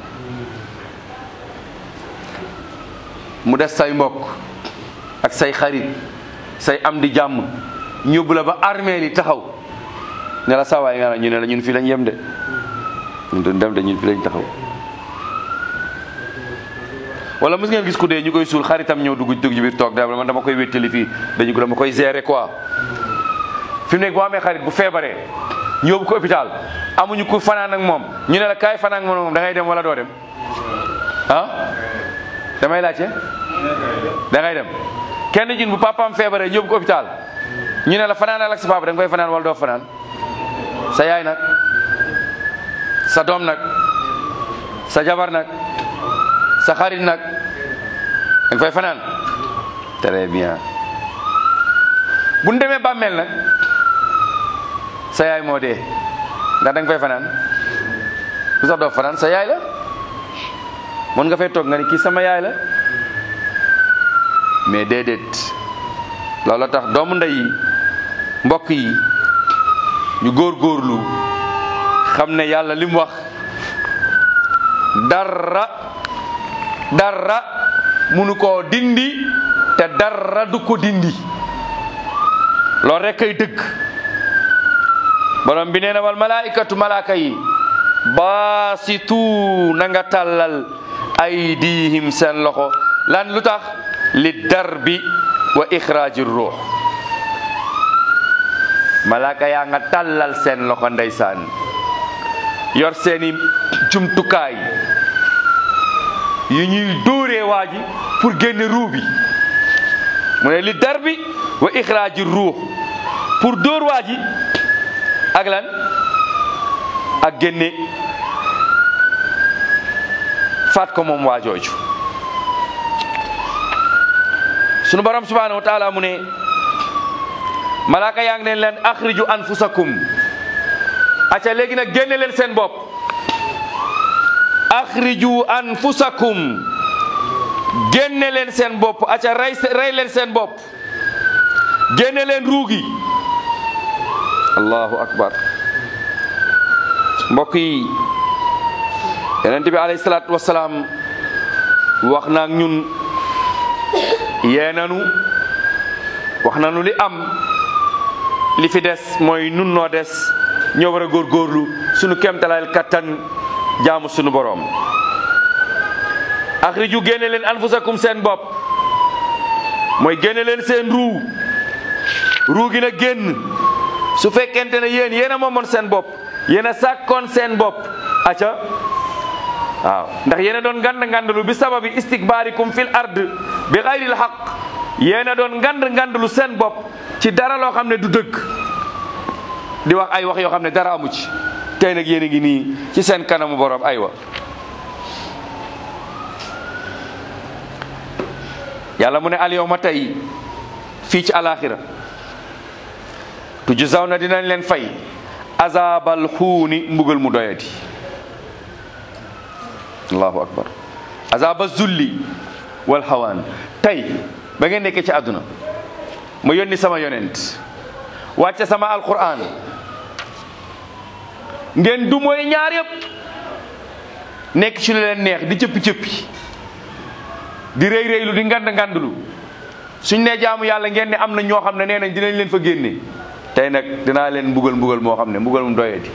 mu des say mbokk ak say xarit say am di jàmm ñóbbu la ba armée li taxaw ne la sawaay nga ñu ne la ñun fii lañ yem de ñun duñ dem de ñun fii lañ taxaw wala mos ngeen gis ku dee ñu koy suul xaritam ñëw dugg dugg ci biir toog da man dama koy wéttali fii dañu ko dama koy gérer quoi fi mu nekk boo amee xarit bu feebaree ñu yóbbu ko hôpital amuñu ku fanaan ak moom ñu ne la kaay fanaan ak moom da ngay dem wala doo dem ah damay laajte da ngay dem kenn jin bu papaam feebaree ñu yóbbu ko hôpital ñu ne la fanaan ak sa papa da nga koy fanaan wala doo fanaan sa yaay nag sa doom nag sa jabar nag sa xarit nag da nga fay fanaan très bien bu ñu demee bàmmeel nag sa yaay moo dee ndax da nga fay fanaan bu sax doo fanaan sa yaay la mën nga fay toog nga ni kii sama yaay la mais déedéet loolu tax doomu ndey yi mbokk yi ñu góorgóorlu xam ne yàlla li mu wax dara dara munu koo dindi te dara du ko dindi loolu rek kay dëgg borom bi nee na wal malaikatu malaaka yi baasitu na nga tàllal aydihim seen loxo lan lu tax li darbi wa ixraaji ruux malaaka yaa nga tàllal seen loxo ndeysaan yor seeni jumtukaay yi ñuy dóoree waa ji pour génne ruu bi mu ne li darbi wa ixraaji ruux pour dóor waa ji ak lan ak génne faat ko moom waa jooju sunu borom subhanahu wa taala mu ne malaaka yaa ngi leen leen axriju anfusakum acca léegi nag génne leen seen bopp axriju anfusakum génne leen seen bopp acca rey rey leen seen bopp génne leen ruugi allahu akbar mbokk yi yonent bi alayhi salaatu wasalaam wax na ak ñun yee nanu wax nanu li am li fi des mooy nun noo des ñoo war a góorgóorlu sunu kemtalaal kattan jaamu sunu boroom axriju génne leen anfusakum seen bopp mooy génne leen seen ruu ruu gi na génn su fekkente ne yéen yéen a moomoon seen bopp yéen a sàkkoon seen bopp aca waaw ndax yéen a doon ngand ngandalu bi sababi istikbaarikum fil ard bi xayril xaq yéen a doon ngand ngandalu seen bopp ci dara loo xam ne du dëgg di wax ay wax yoo xam ne dara amu ci tey nag yéen a ngi nii ci seen kanamu borom aywa yàlla mu ne al yawma tey fii ci alaxira tujzaw na dinañ leen fay azabal xuuni mbugal mu doyati allahu akbar azaba zulli wal hawaan tey ba ngeen nekkee ci àdduna ma yónni sama yonent wàcce sama alquran ngeen du mooy ñaar yëpp nekk ci lu leen neex di cëppi cëppi di rëy rëylu di ngand ngandlu suñ ne jaamu yàlla ngeen ne am na ñoo xam ne nee nañ dinañ leen fa génne tey nag dinaa leen mbugal mbugal moo xam ne mbugal mu doyati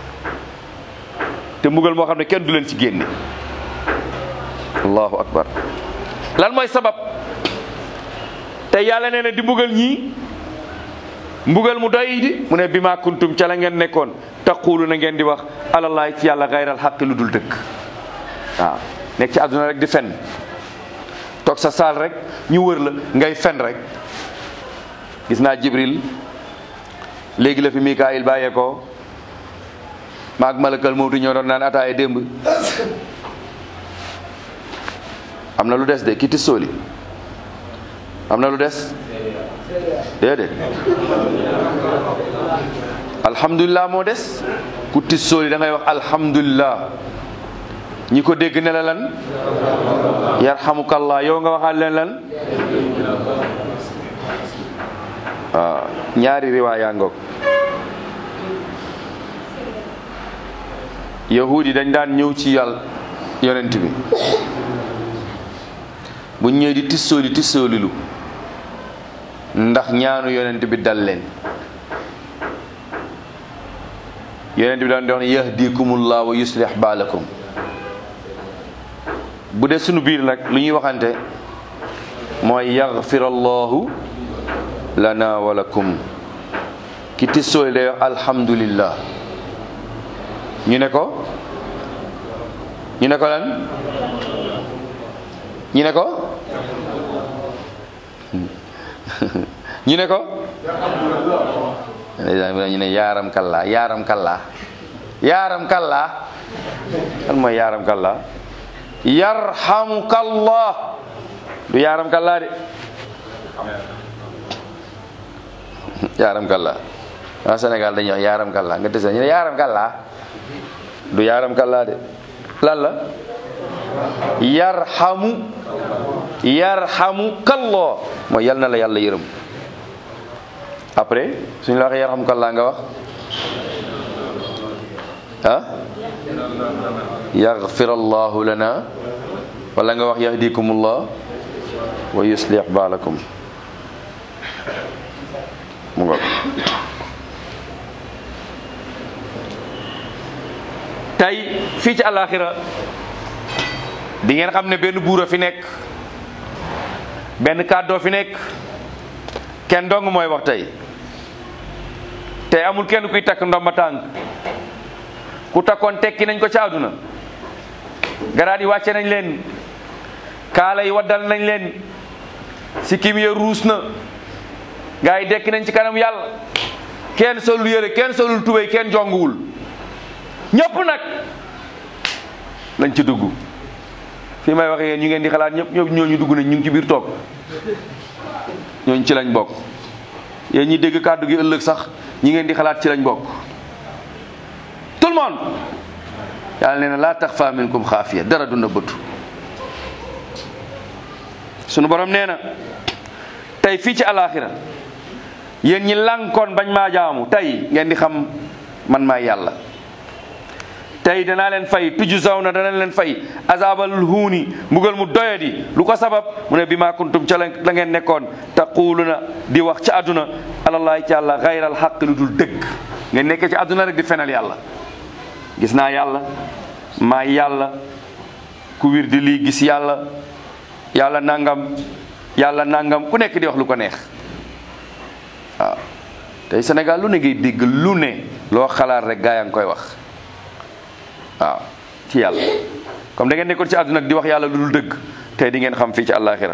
te mbugal moo xam ne kenn du leen ci génne allahu akbar lan mooy sabab te yàlla nee na di mbugal ñii mbugal mu doy di mu ne bi ma kuntum ca la ngeen nekkoon taqulu na ngeen di wax alallaay ci yàlla gayral xaqi lu dul dëkk waaw nekk ci àdduna rek di fen toog sa saal rek ñu wër la ngay fen rek gis naa jibril léegi la fi mikaayil bàyyee ko maag malakal mawtu ñoo doon naan ataaye démb am na lu des de kiti sóoli am na lu des déedéet alhamdulilah moo des ku tis sóoli da ngay wax alhamdulilah ñi ko dégg ne la lan yarhamukallah yow nga waxaat leen lan waaw ñaari riwaaya ngoog yahud yi dañ daan ñëw ci yàlla yonent bi bu ñëwee di tissooli tissoolilu ndax ñaanu yonent bi dal leen yonent bi daan di wax ne yahdikumullah wa yuslih baalakum bu dee sunu biir nag lu ñuy waxante mooy yaghfir allahu lana wa lakum ki tissooli day wax alhamdulillah ñu ne ko ñu ne ko lan ñu ne ko ñu ne ko ñu ne yaaram kalla yaaram kalla yaaram kalla kan mooy yaaram kalla yarhamukallah du yaaram kalla de yaaram kalla waa Sénégal dañuy wax yaaram kalla nga tese ñu ne yaaram kalla du yaaram kalla de lan la yarhamu yarhamu kalloo mooy yal na la yàlla yërëm après suñu la waxee yarhamu kallaa nga wax ah yaghfir allahu lana wala nga wax yahdikumullah wa yuslih baalakum mu ngoog tey fii ci àllaaxira di ngeen xam ne benn buur a fi nekk benn kàddoo fi nekk kenn dong mooy wax tey tey amul kenn kuy takk ndomba tànk ku takkoon tekki nañ ko ci àdduna garaat yi wàcce nañ leen kaala yi waddal nañ leen sikkim ya ruus na gaa yi dekki nañ ci kanam yàlla kenn solul yére kenn solul tubéy kenn jonguwul ñëpp nag lañ ci dugg fii may waxe yéen ñu ngeen di xalaat ñëpp ñëpp ñooñu dugg nañ ñu ngi ci biir toog ñooñu ci lañ bokk yéen ñi dégg kàddu gi ëllëg sax ñi ngeen di xalaat ci lañ bokk tout le monde yàlla nee na laa taxfa minkum xaafiya dara du nëbbatu sunu borom nee na tey fii ci alaxira yéen ñi lànkoon bañ maa jaamu tey ngeen di xam man maay yàlla tey danaa leen fay tuju saw na dana leen fay azabal huuni mbugal mu doyadi lu ko sabab mu ne bi maa kuntum ca la ngeen nekkoon taquluna di wax ci àdduna alallahi ci yàlla xayral xaq lu dul dëgg ngeen nekkee ci àdduna rek di fenal yàlla gis naa yàlla maa yàlla ku wir di lii gis yàlla yàlla nangam yàlla nangam ku nekk di wax lu ko neex waaw tey Sénégal lu ne ngay dégg lu ne loo xalaat rek gaa yaa ngi koy wax waaw ci yàlla comme da ngeen nekkoon ci àdduna di wax yàlla lu dul dëgg tey di ngeen xam fii ci àllaaxira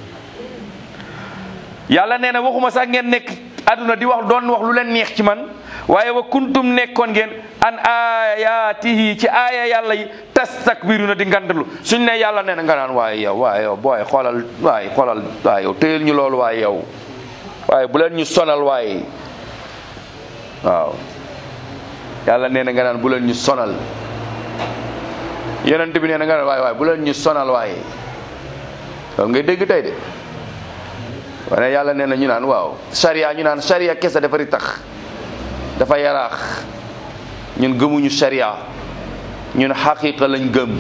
yàlla nee na waxuma sax ngeen nekk àdduna di wax doon wax lu leen neex ci man waaye wa kuntum nekkoon ngeen an ayaatihi ci aaya yàlla yi tastakbiruna di ngandalu suñ ne yàlla nee na nga naan waaye yow waaye yow booy xoolal waaye xoolal waaye yow téyel ñu loolu waaye yow waaye bu leen ñu sonal waaye waaw yàlla nee na nga naan bu leen ñu sonal yonent bi nee na nga naan waaye waaye bu leen ñu sonal waaye loolu ngay dégg tey de wane yàlla nee na ñu naan waaw sariya ñu naan sariya kese dafa tax dafa yaraax ñun gëmuñu sariya ñun xaqiqa lañ gëm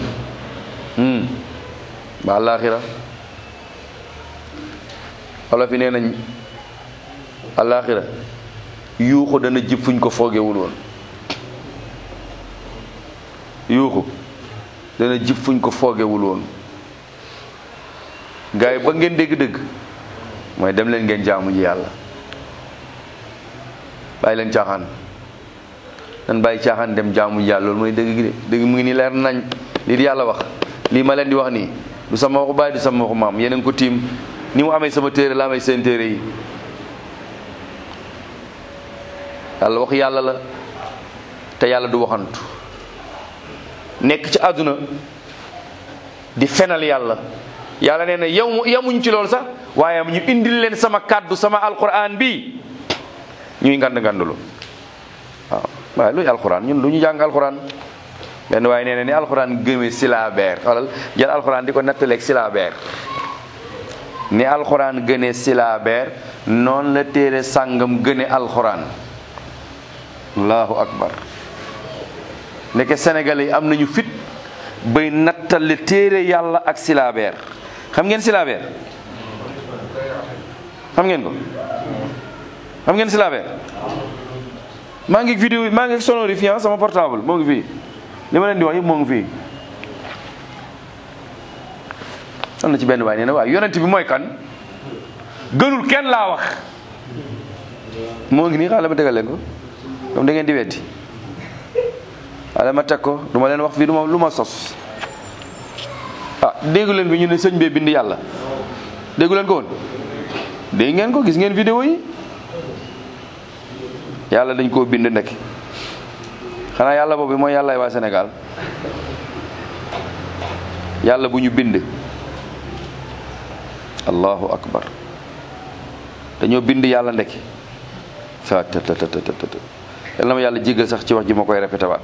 ba àllaaxira olof yi nee nañ àllaaxira yuuxu dana jib fuñ ko foogewul woon yuuxu dana jib fuñ ko foogewul woon gars yi ba ngeen dégg-dégg mooy dem leen ngeen jaamu ji yàlla bàyyi leen caaxaan nan bàyyi caaxaan dem jaamu ji yàlla loolu mooy dëgg gi de dëgg mu ngi nii leer nañ lii di yàlla wax lii ma leen di wax nii du sama waxu bàyyi du sama waxu maam yeneen ko tiim ni mu amee sama téere la amee seen téere yi yàlla wax yàlla la te yàlla du waxantu nekk ci àdduna di fenal yàlla yàlla nee na yow yamuñ ci loolu sax waaye ñu indil leen sama kàddu sama alquran bi ñuy ngand ngandulu waaw waaye luy alquran ñun lu ñu jàng alquran benn waaye nee na ni alquran gëmee silabeer xoolal jël alquran di ko nettaleeg silabeer ni alquran gënee silabeer noonu la téere sàngam gëne alquran allahu akbar ndeke sénégalais yi am nañu fit bay nattale téere yàlla ak silabeer xam ngeen silabeer xam ngeen ko xam ngeen silabeer maa ngi vidéo maa ngi sonorifiant sama portable moo ngi fii li ma leen di wax yëpp moo ngi fii am na ci benn waay nee na waaw yonent bi mooy kan gënul kenn laa wax moo ngi nii xaaral ma tegal leen ko comme da ngeen di weddi xaaral ma teg ko du ma leen wax fii du ma lu ma sos ah déggu leen bi ñu ne sëñ bee bind yàlla déggu leen ko woon dégg ngeen ko gis ngeen vidéo yi yàlla dañ koo bind ndek xanaa yàlla boobu mooy yàllaay waa Sénégal yàlla bu ñu bind allahu akbar dañoo bind yàlla ndek sa të të të të të yal na ma yàlla jéggal sax ci wax ji ma koy répété waat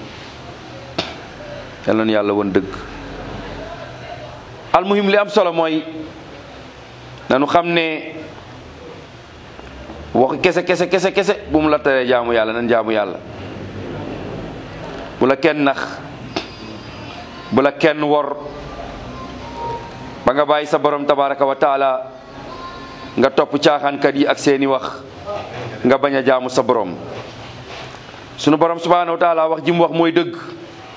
yal na nu yàlla woon dëgg almuhim li am solo mooy nanu xam ne wax kese kese kese kese bu mu la teree jaamu yàlla nan jaamu yàlla bu la kenn nax bu la kenn wor ba nga bàyyi sa borom tabaraka wa taala nga topp caaxaankat yi ak seeni wax nga bañ a jaamu sa borom sunu borom subhanahu wa taala wax ji mu wax mooy dëgg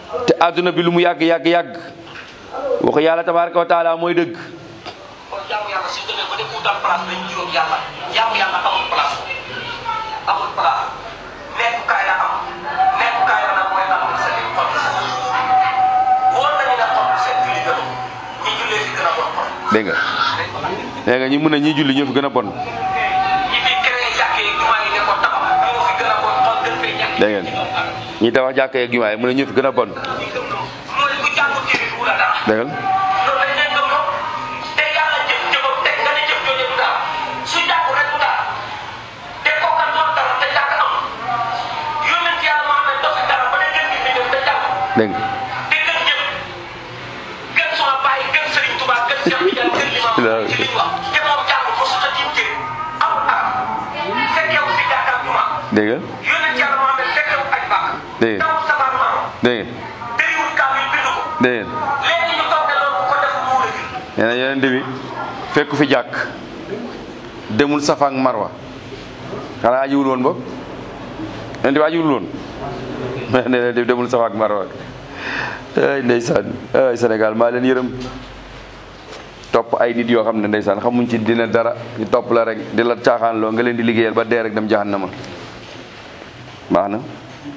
te àdduna bi lu mu yàgg yàgg yàgg waxu yàlla tabaraka wa taala mooy dëgg kon jaamu yàlla su demee ba dem utal place dañ juróom yàlla jaamu yàlla amul place amul place nekkukaay la am nekkukaay la nag mooy tax na sa lim xol sa wóor nañu ne xol bu set julli gënu ñi jullee fi gën a bon xol dégg nga dégg nga ñi mun a ñi julli ñoo fi gën a bon ñi fi créé jàkkee yi jumaa yi ne ko tabax ñoo fi gën a bon xol gën fee ñàkk dégg ngeen ñi tabax jàkka yeeg jumaa yi mun a ñoo fi gën a bon mooy ku jàngu téere bi wala dara dégg nga loolu dañ leen gëm lool te yàlla jëf jëfam teg nga ne jëf jooju du dara su jàngu rek du dara te kooka doon dara te jàng am yónnent yàlla moo xam ne dofi dara ba ne gën gi fi dem te jàng dégg nga te gën jëf gën suma bàyyi gën Sëriñ Tuubaa gën Cheikh Tidiane gën li ma wax ci li ñu wax te moom jàng ko su ta tiim téere amul dara fekkewu fi jàkka ak jumaa dégg nga yónnent yàlla moo xam ne fekkewu aj bàkk Dégg nga. dawul sabar maam dégg nga dëriwul kaamil bind ko dégg ngeen léegi ñu toog ne loolu bu ko def mu wula nee na yeneen bi fekku fi jàkk demul safa ak marwa xanaa ajiwul woon boog yeneen bi ajiwul woon nee na demul safa ak marwa ay ndeysaan ay Sénégal maa leen yërëm topp ay nit yoo xam ne ndeysaan xamuñ ci dina dara ñu topp la rek di la caaxaan loo nga leen di liggéeyal ba dee rek dem jahannama baax na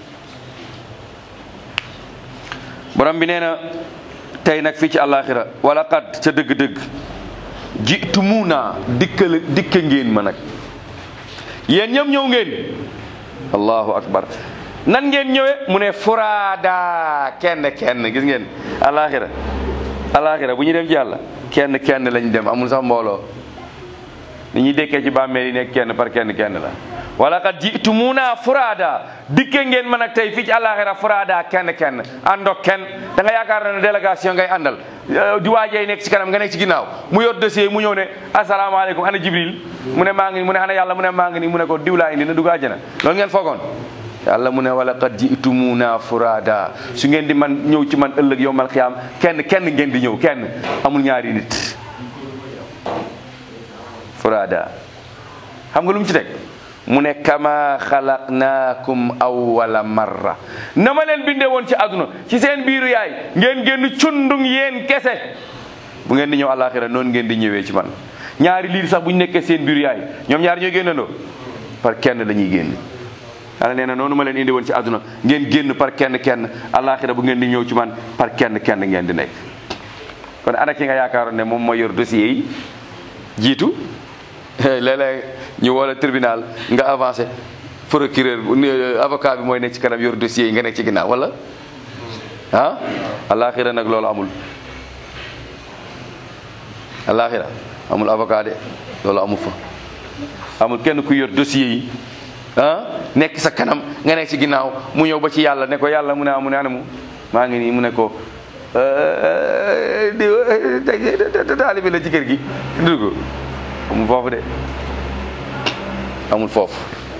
borom bi nee na tey nag fii ci àllaaxira wala xat ca dëgg-dëgg jiitu mu naa dikkal dikke ngeen ma nag yéen ñëpp ñëw ngeen allahu akbar nan ngeen ñëwee mu ne furaada kenn kenn gis ngeen àllaaxira àllaaxira bu ñu dem ci yàlla kenn kenn lañ dem amul sax mbooloo ni ñuy dekkee ci bàmmeel yi nekk kenn par kenn kenn la wala kat jiitu mu naa furaada dikke ngeen ma nag tey fii ci àllaaxira furaada kenn kenn àndoog kenn da nga yaakaar ne délégation ngay àndal di waajee nekk ci kanam nga nekk ci ginnaaw mu yor dossier mu ñëw ne asalaamaaleykum ana jibril mu ne maa ngi mu ne ana yàlla mu ne maa ngi nii mu ne ko diw laa indi na dugg àjjana loolu ngeen foogoon yàlla mu ne wala qad jitumuna furada su ngeen di man ñëw ci man ëllëg yowmal xiyaam kenn kenn ngeen di ñëw kenn amul ñaari nit furada xam nga lu mu ci teg mu ne kama xalaqnaakum awwala marra na ma leen bindee woon ci àdduna ci seen biiru yaay ngeen génn cundung yéen kese bu ngeen di ñëw àllaaxira noonu ngeen di ñëwee ci man ñaari liir sax bu ñu nekkee seen biiru yaay ñoom ñaari ñooy génnandoo par kenn la ñuy génn yàlla nee na noonu ma leen indi woon ci àdduna ngeen génn par kenn kenn àllaaxira bu ngeen di ñëw ci man par kenn kenn ngeen di nekk kon ana ki nga yaakaaroon ne moom mooy yor dossier yi jiitu léeg-léeg ñu woo la tribunal nga avancé procureur avocat bi mooy nekk ci kanam yor dossier yi nga nekk ci ginnaaw wala ah àllaaxira nag loolu amul àllaaxira amul avocat de loolu amul fa amul kenn ku yor dossier yi ah nekk sa kanam nga nekk ci ginnaaw mu ñëw ba ci yàlla ne ko yàlla mu ne ah mu ne anamu maa ngi nii mu ne ko di taalibi la ci kër gi dugg amul foofu de amul foofu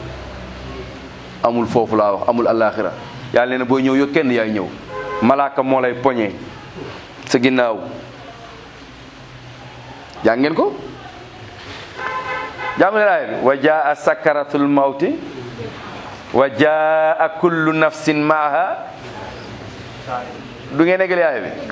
amul foofu laa wax amul alaxira yàlla nee na booy ñëw yow kenn yaay ñëw malaaka moo lay poñee sa ginnaaw jàng ngeen ko jàng laay bi wa jaa sakaratul mawti wa jaa kullu nafsin maaha du ngeen eggal yaay bi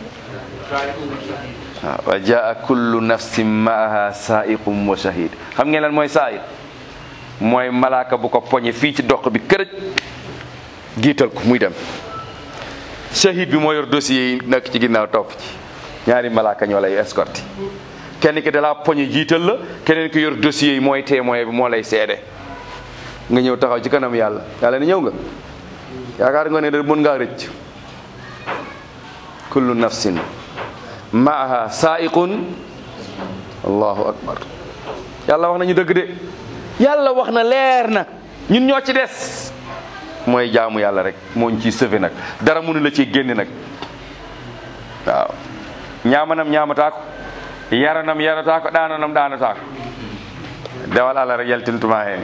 waaw wa jaa kullu nafsin maaha saaiqum wa shahid xam ngeen lan mooy saaiq mooy malaaka bu ko poñe fii ci doq bi kërëj giital ko muy dem shahid bi moo yor dossier yi nekk ci ginnaaw topp ci ñaari malaaka ñoo lay escorté kenn ki dalaa poñe jiital la keneen ki yor dossier yi mooy témoin bi moo lay seede nga ñëw taxaw ci kanam yàlla yàlla ne ñëw nga yaakaar nga ne da mën ngaa rëcc kullu nafsin maaha saaiqun allahu akbar yàlla wax nañu dëgg de yàlla wax na leer na ñun ñoo ci des mooy jaamu yàlla rek moo ñu ciy sëfe nag dara mënu la ciy génne nag waaw ñaamanam ñaamataa ko yaranam yarataa ko ɗananam ɗanataa ko dewal allah rek yaltintuma heen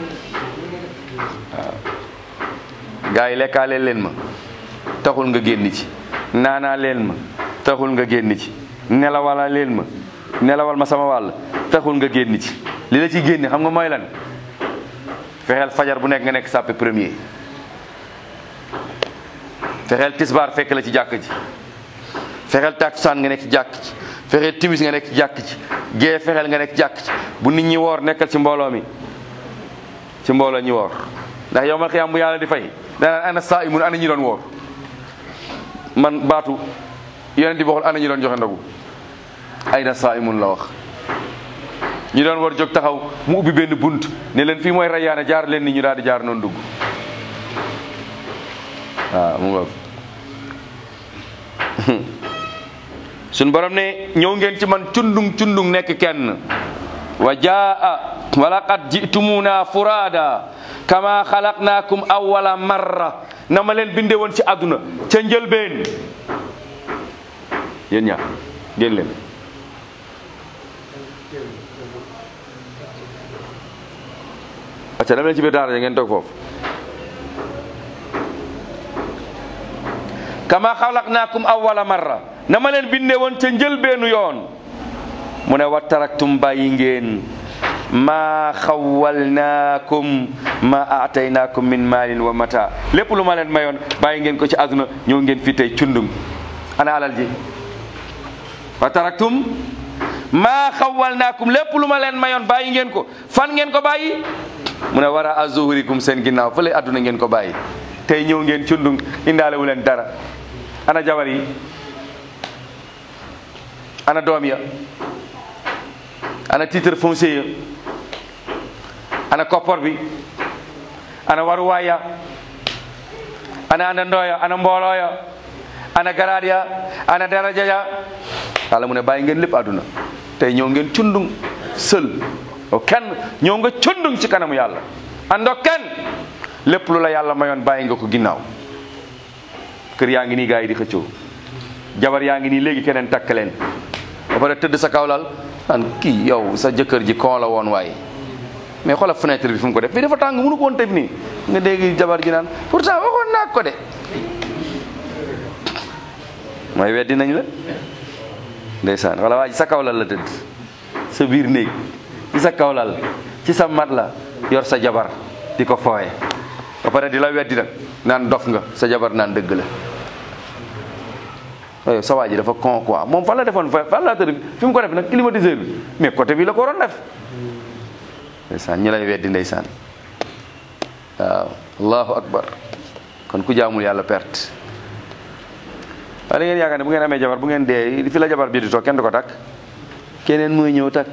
waaw gars yi lekkaale leen ma taxul nga génn ci naanaa leen ma taxul nga génn ci nelawala leen ma nelawal ma sama wàll taxul nga génn ci li la ci génne xam nga mooy lan fexeel fajar bu nekk nga nekk sàppe premier fexeel tisbaar fekk la ci jàkk ji fexeel takkusaan nga nekk ci jàkk ji fexeel timis nga nekk ci jàkk ji gee fexeel nga nekk ci jàkk ji bu nit ñi woor nekkal ci mbooloo mi ci mbooloo ñi woor ndax yow mal xiyaam bu yàlla di fay danaan ana saa imun ana ñi doon woor man baatu yonent bi waxul ana ñi doon joxe ndogu ay na saa imun la wax ñi doon war jóg taxaw mu ubbi benn bunt ne leen fii mooy rayaana jaar leen ni ñu daal di jaar noonu dugg waaw mu ngoog suñ borom ne ñëw ngeen ci man cundung cundung nekk kenn wa jaa wa laqad jitumuna furada kama xalaqnaakum awwala marra na ma leen binde woon ci àdduna ca njëlbeen yéen ñaar génn leen acca dama leen ci biir daara ja ngeen toog foofu kama xalaqnaakum awwala marra na ma leen binde woon ca njëlbeenu yoon mu ne wa taraktum bàyyi ngeen maa xawalnaakum ma aataynaakum min maalin wa mata lépp lu ma leen mayoon bàyyi ngeen ko ci àdduna ñëw ngeen fi tey cundum ana alal ji wa taraktum maa xawalnaakum lépp lu ma leen mayoon bàyyi ngeen ko fan ngeen ko bàyyi mu ne wara azuhurikum seen ginnaaw fële àdduna ngeen ko bàyyi tey ñëw ngeen cundum indaale wu leen dara ana jabar yi ana doom ya ana titre foncier ya ana koppor bi ana waruwaay ya ana ana ndooya ana mbooloo ya ana garaad ya ana daraja ya yàlla mu ne bàyyi ngeen lépp àdduna tey ñëw ngeen cundung sël o kenn ñëw nga cundung ci kanamu yàlla ando kenn lépp lu la yàlla mayoon bàyyi nga ko ginnaaw kër yaa ngi nii gaa yi di xëccoo jabar yaa ngi nii léegi keneen takk leen ba pare tëdd sa kawlal naan kii yow sa jëkkër ji kon la woon waaye mais xoolal fenêtre bi fu mu ko def fii dafa tàng mënu ko woon tëb nii nga dégg jabar ji naan pourtant waxoon naa ko de mooy weddi nañ la ndeysaan wala waa ji sa kawlal la tëdd sa biir néeg ci sa kawlal ci sa mat la yor sa jabar di ko fooye ba pare di la weddi nag naan dof nga sa jabar naan dëgg la yow sa waa ji dafa con quoi moom fan la defoon fan la tëdd fi mu ko def nag climatiseur bi mais côté bi la ko waroon def ndeysaan ñu lay weddi ndeysaan waaw allahu akbar kon ku jaamul yàlla perte waaye da ngeen yaakaar ne bu ngeen amee jabar bu ngeen dee fi la jabar bi di toog kenn du ko takk keneen mooy ñëw takk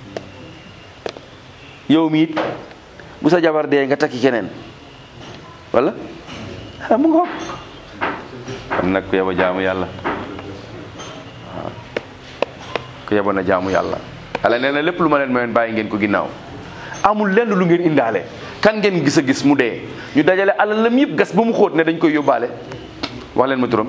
yow mi it bu sa jabar dee nga takki keneen wala ah mu ngoog kon nag ku yeba jaamu yàlla waaw ku yeba na jaamu yàlla yàlla nee na lépp lu ma leen mayoon bàyyi ngeen ko ginnaaw amul lenn lu ngeen indaale kan ngeen gis a gis mu dee ñu dajale alalam yëpp gas ba mu xóot ne dañ koy yóbbaale wax leen ma turam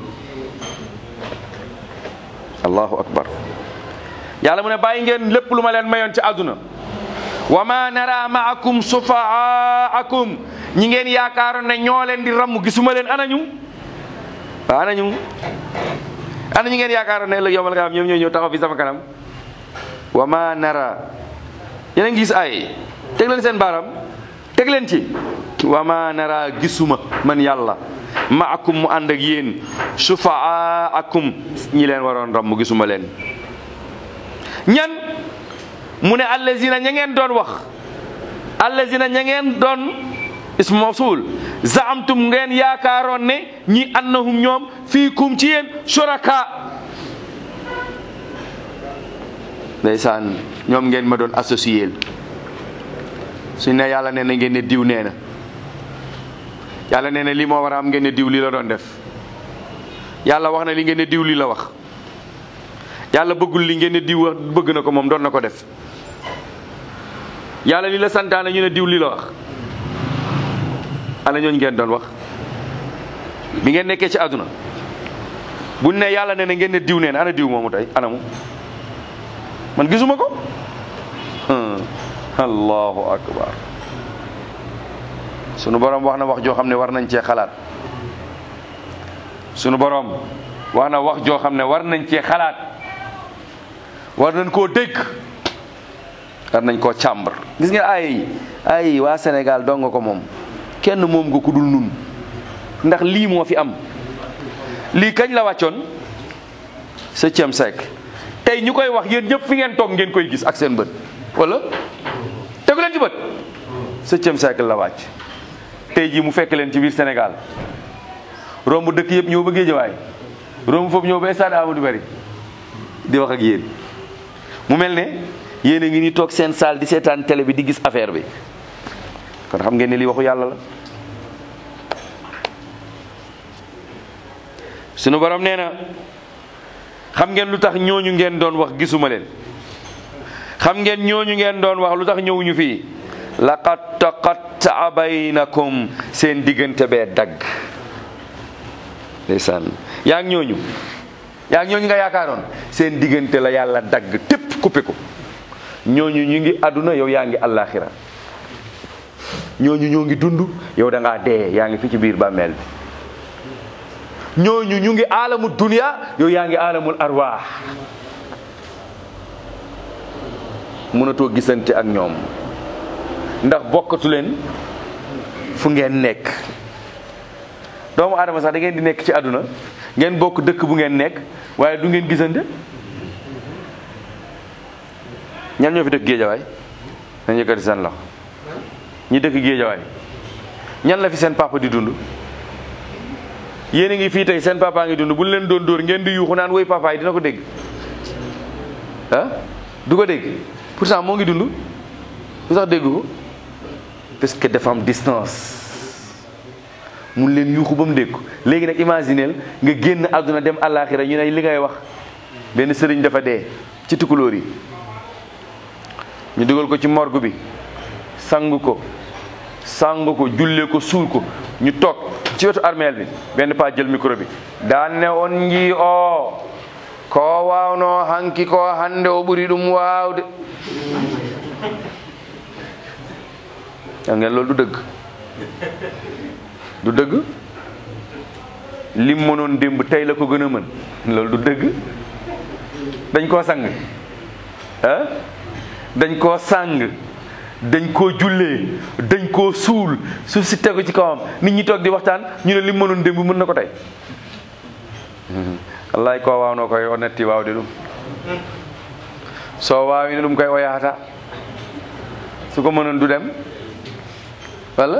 allahu akbar yàlla mu ne bàyyi ngeen lépp lu ma leen mayoon ci àdduna wa ma nara maakum sufaakum ñi ngeen yaakaaroon ne ñoo leen di ramm gisuma leen anañu waaw anañu ana ñi ngeen yaakaaroon ne ëllëg yow mal nga am ñoom ñoo ñëw taxaw fi sama kanam wa ma nara yéen a ngi gis ay teg leen seen baaram teg leen ci wa ma nara gisuma man yàlla maakum mu ànd ak yéen sufaakum ñi leen waroon ramm gisuma leen ñan mu ne allazina ña ngeen doon wax allazina ña ngeen doon ismu mawsul zaamtum ngeen yaakaaroon ne ñi annahum ñoom fiikum ci yéen shuraka ndeysaan ñoom ngeen ma doon associé suñ ne yàlla nee na ngeen ne diw nee na yàlla nee na lii moo war a am ngeen ne diw lii la doon def yàlla wax na li ngeen ne diw lii la wax yàlla bëggul li ngeen ne diw wax bëgg na ko moom doon na ko def yàlla li la santaane ñu ne diw lii la wax ana ñooñu ngeen doon wax bi ngeen nekkee ci àdduna buñ ne yàlla nee na ngeen ne diw neen ana diw moomu tey anamu man gisuma ko allahu akbar sunu borom wax na wax joo xam ne war nañ cee xalaat sunu borom wax na wax joo xam ne war nañ cee xalaat war nañ koo dégg war nañ koo càmbar gis nga ay ay waa Sénégal dong nga ko moom kenn moom nga ku dul nun ndax lii moo fi am lii kañ la wàccoon septième siècle tey ñu koy wax yéen ñëpp fi ngeen toog ngeen koy gis ak seen bët wala tegu leen ci bët septième siècle la wàcc tey jii mu fekk leen ci biir Sénégal romb dëkk yëpp ñëw ba Géejawaay romb foofu ñëw ba stade Amadou Barry di wax ak yéen mu mel ne yéen a ngi ni toog seen salle di seetaan télé bi di gis affaire bi kon xam ngeen ne lii waxu yàlla la sunu borom nee na xam ngeen lu tax ñooñu ngeen doon wax gisuma leen xam ngeen ñooñu ngeen doon wax lu tax ñëwuñu fii laqad taqattaa baynakum seen diggante bee dagg ndeysaan yaa ngi ñooñu yaa ngi ñooñu nga yaakaaroon seen diggante la yàlla dagg tépp coupé ko ñooñu ñu ngi àdduna yow yaa ngi àllaaxira ñooñu ñoo ngi dund yow da ngaa dee yaa ngi fi ci biir bàmmeel bi ñooñu ñu ngi aalamu dunya yow yaa ngi aalamul arwaax mënatoo gisante ak ñoom ndax bokkatu leen fu ngeen nekk doomu aadama sax da ngeen di nekk ci àdduna ngeen bokk dëkk bu ngeen nekk waaye du ngeen gisante ñan ñoo fi dëkk géejawaay nañ yëkkati seen loxo ñi dëkk géejawaay ñan la fi seen papa di dund yéen a ngi fii tey seen papa ngi dund bu leen doon dóor ngeen di yuuxu naan woy papa yi dina ko dégg ah du ko dégg pourtant moo ngi dund lu sax dégg ko parce que dafa am distance mun leen yuuxu ba mu dégg ko léegi nag imagineel nga génn àdduna dem àllaaxira ñu ne li ngay wax benn sëriñ dafa dee ci tukulóor yi ñu dugal ko ci morgue bi sang ko sang ko jullee ko suul ko ñu toog ci wetu armeel bi benn paa jël micro bi daan ne on njii o ko waawno hanki ko hande o ɓuri ɗum waawde yaa ngeen loolu du dëgg du dëgg lim mënoon démb tey la ko gën a mën loolu du dëgg dañ koo sang ah dañ koo sang dañ koo jullee dañ koo suul suuf si tegu ci kawam nit ñi toog di waxtaan ñu ne lim mënoon démb mën na ko tey wallahi ko waawno koy o netti waawde ɗum so waawino ɗum koy o yahata su ko mënoon du dem walla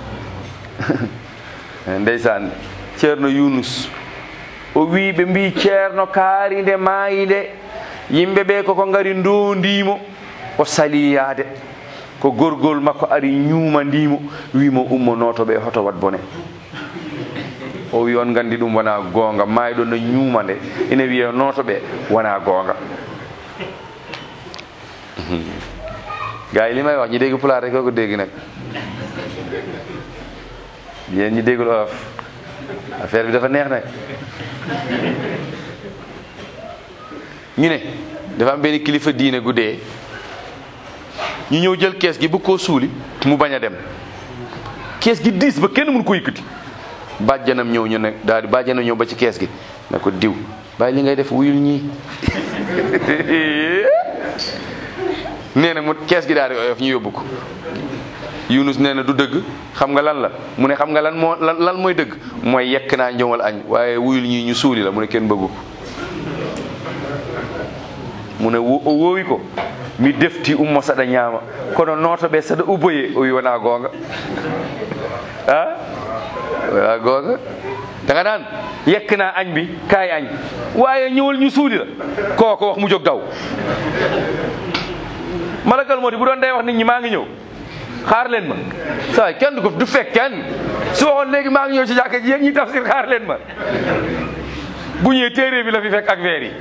ndeysaan ceerno yunus o wi ɓe mbi ceerno kaari nde maayi nde yimɓe ɓe koko ngari ndondimo o sali yaade ko gorgol makko ari ñuumandimo wimo ummonoto ɓe hoto wat bone o wi on gandi ɗum wona goonga mayɗo no ñuuma nde ene wiye noto ɓe wona goonga gars yi li may wax ñi dégg pulaar rek ko dégg nag yéen ñi déggul olof affaire bi dafa neex nag ñu ne dafa am benn kilifa diine gu dee ñu ñëw jël kees gi bu koo suuli mu bañ a dem kees gi diis ba kenn mun ko yëkkati bàjjanam ñëw ñu ne daal di bàjjanam ñëw ba ci kees gi ne ko diw bàyyi li ngay def wuyul ñii nee na mu kees gi daal di oyof ñu yóbbu ko Yunus nee na du dëgg xam nga lan la mu ne xam nga lan moo lan lan mooy dëgg mooy yekk naa njëwal añ waaye wuyul ñii ñu suuli la mu ne kenn bëggu ko mu ne wo- o woowi ko mi defti ummo saɗa ñaama kono nooto ɓe saɗa uboye o wi wona goonga a wona goonga daga naan yekkana añ bi kaay añ waaye ñëwal ñu suuli la kooko wax mu jóg daw malakal moo di bu doon day wax nit ñi maa ngi ñëw xaar leen ma saa kenn du ko du fekk kenn su waxoon léegi maa ngi ñëw ci jàkka ji yéen ñi tafsir xaar leen ma bu ñëwee téere bi la fi fekk ak veer yi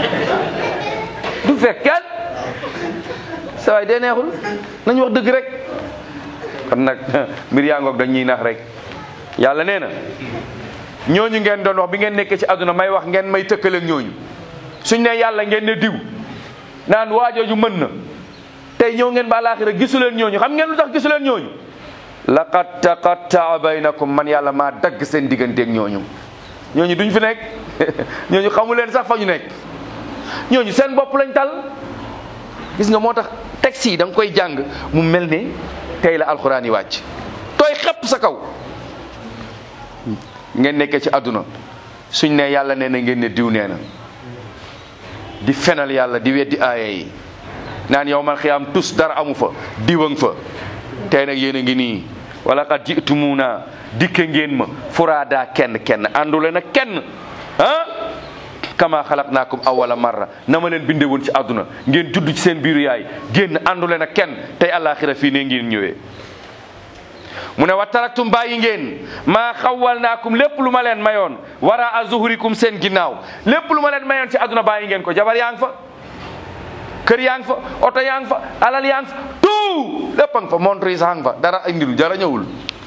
du fekk kenn saa waay dee neexul nañu wax dëgg rek kon nag mbir yaa ngoog dañ ñuy nax rek yàlla nee na ñooñu ngeen doon wax bi ngeen nekkee ci àdduna may wax ngeen may tëkkale ak ñooñu suñ ne yàlla ngeen ne diw naan waajooju mën na tey ñëw ngeen ba alaaxira gisu leen ñooñu xam ngeen lu tax gisu leen ñooñu laqad taqattaa baynakum man yàlla maa dagg seen digganteeg ñooñu ñooñu duñ fi nekk ñooñu xamu leen sax fa ñu nekk ñooñu seen bopp lañ tal gis nga moo tax texte yi da nga koy jàng mu mel ne tey la alxuraan yi wàcc tooy xepp sa kaw ngeen nekkee ci àdduna suñ ne yàlla nee na ngeen ne diw nee na di fenal yàlla di weddi aaya yi naan yow man xiyaam tus dara amu fa diwang fa tey nag yéen a ngi nii wala qad jitumuna dikke ngeen ma furaada kenn kenn àndule na kenn ah kama xalaqnaakum awala marra na ma leen binde woon ci àdduna ngeen judd ci seen biiru yaay génn àndule na kenn tey àllaaxira fii ne ngeen ñëwee mu ne wa taraktum bàyyi ngeen maa xawal naakum lépp lu ma leen mayoon wara a zuhurikum seen ginnaaw lépp lu ma leen mayoon ci àdduna bàyyi ngeen ko jabar yaa ngi fa kër yaa ngi fa oto yaa ngi fa alal yaa ngi fa tout lépp a ngi fa montre yi sax ngi fa dara indil dara ñëwul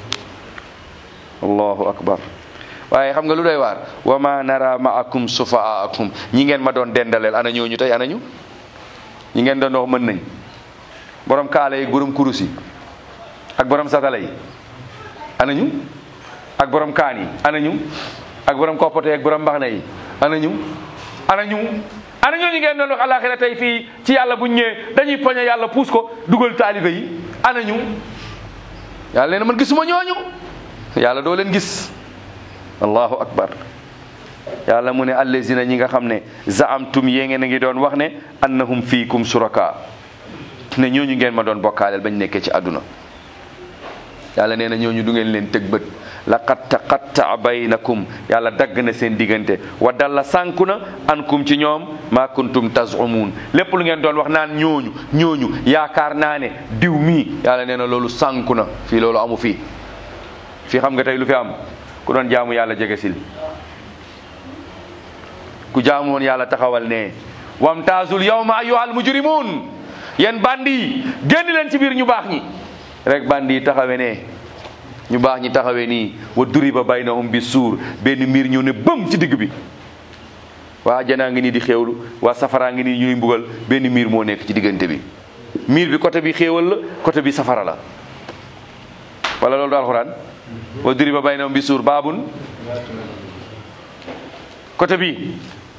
allahu akbar waaye xam nga lu doy waar wa ma nara maakum sufaakum ñi ngeen ma doon dendaleel ana ñooñu tey ana ñu ñi ngeen doon wax mën nañ borom kaala yi borom kurus yi ak borom satala yi ana ñu ak borom kaan yi ana ñu ak borom koppote ak borom mbaxna yi ana ñu ana ñu ana ñooñu ngeen doon wax alaxira tey fii ci yàlla bu ñëwee dañuy poñe yàlla puus ko dugal taalibe yi ana ñu yàlla leen man gisuma ñooñu yàlla doo leen gis allahu akbar yàlla mu ne allazina ñi nga xam ne zaamtum yée ngeen a ngi doon wax ne annahum fiikum suraka ne ñooñu ngeen ma doon bokkaaleel bañ nekkee ci àdduna yàlla nee na ñooñu du ngeen leen tëg bët laqad taqattaa baynakum yàlla dagg na seen diggante wa dalla sànku na ankum ci ñoom ma kuntum tazumuun lépp lu ngeen doon wax naan ñooñu ñooñu yaakaar naa ne diw mii yàlla nee na loolu sànku na fii loolu amu fii fii xam nga tey lu fi am ku doon jaamu yàlla jege sil ku jaamu woon yàlla taxawal ne wamtaazul yawma ayyuhal mujrimuun yéen bandi yi génn leen ci biir ñu baax ñi rek bandi yi taxawe ne ñu baax ñi taxawee nii wa duriba baynahum bi suur benn miir ñëw ne bëm ci digg bi waa janaa ngi nii di xéewlu waa safaraa ngi nii ñuy mbugal benn miir moo nekk ci diggante bi miir bi côté bi xéewal la côté bi safara la wala loolu du alxuraan wa duriba baynahum bi suur baabun côté bi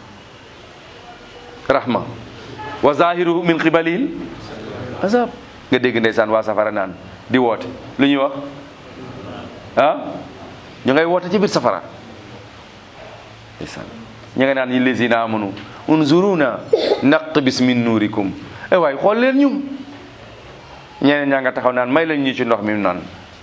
rahma wa zahiruhu min qibalil azab nga dégg ndeysaan waa safara naan di woote lu ñuy wax ah ñu ngay woote ci biir safara ndeysaan ña nga naan ñi lazina amanu unzuruna naqtabis min nuurikum ay waay xool leen ñu ñeneen ñaa nga taxaw naan may lañ ñu ci ndox mi naan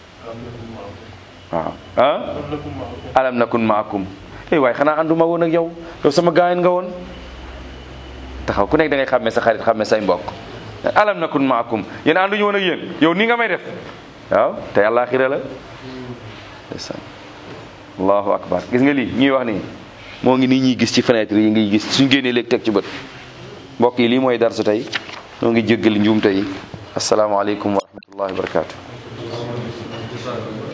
waaw ah alam nakun maakum ay waay xanaa ànduma woon ak yow yow sama gaayen nga woon taxaw ku nekk da ngay xàmmee sa xarit xàmmee say mbokk alam nakun maakum yéen ànduñu woon ak yéen yow nii nga may def waaw te àllaaxira la ndeysaan allahu akbar gis nga lii ñuy wax nii moo ngi nii ñuy gis ci fenêtre yi ngi gis suñ génnee léegi teg ci bët mbokk yi lii mooy darsu tey ñoo ngi jéggal njuumte yi asalaamaaleykum wa rahmatullahi wa barakatu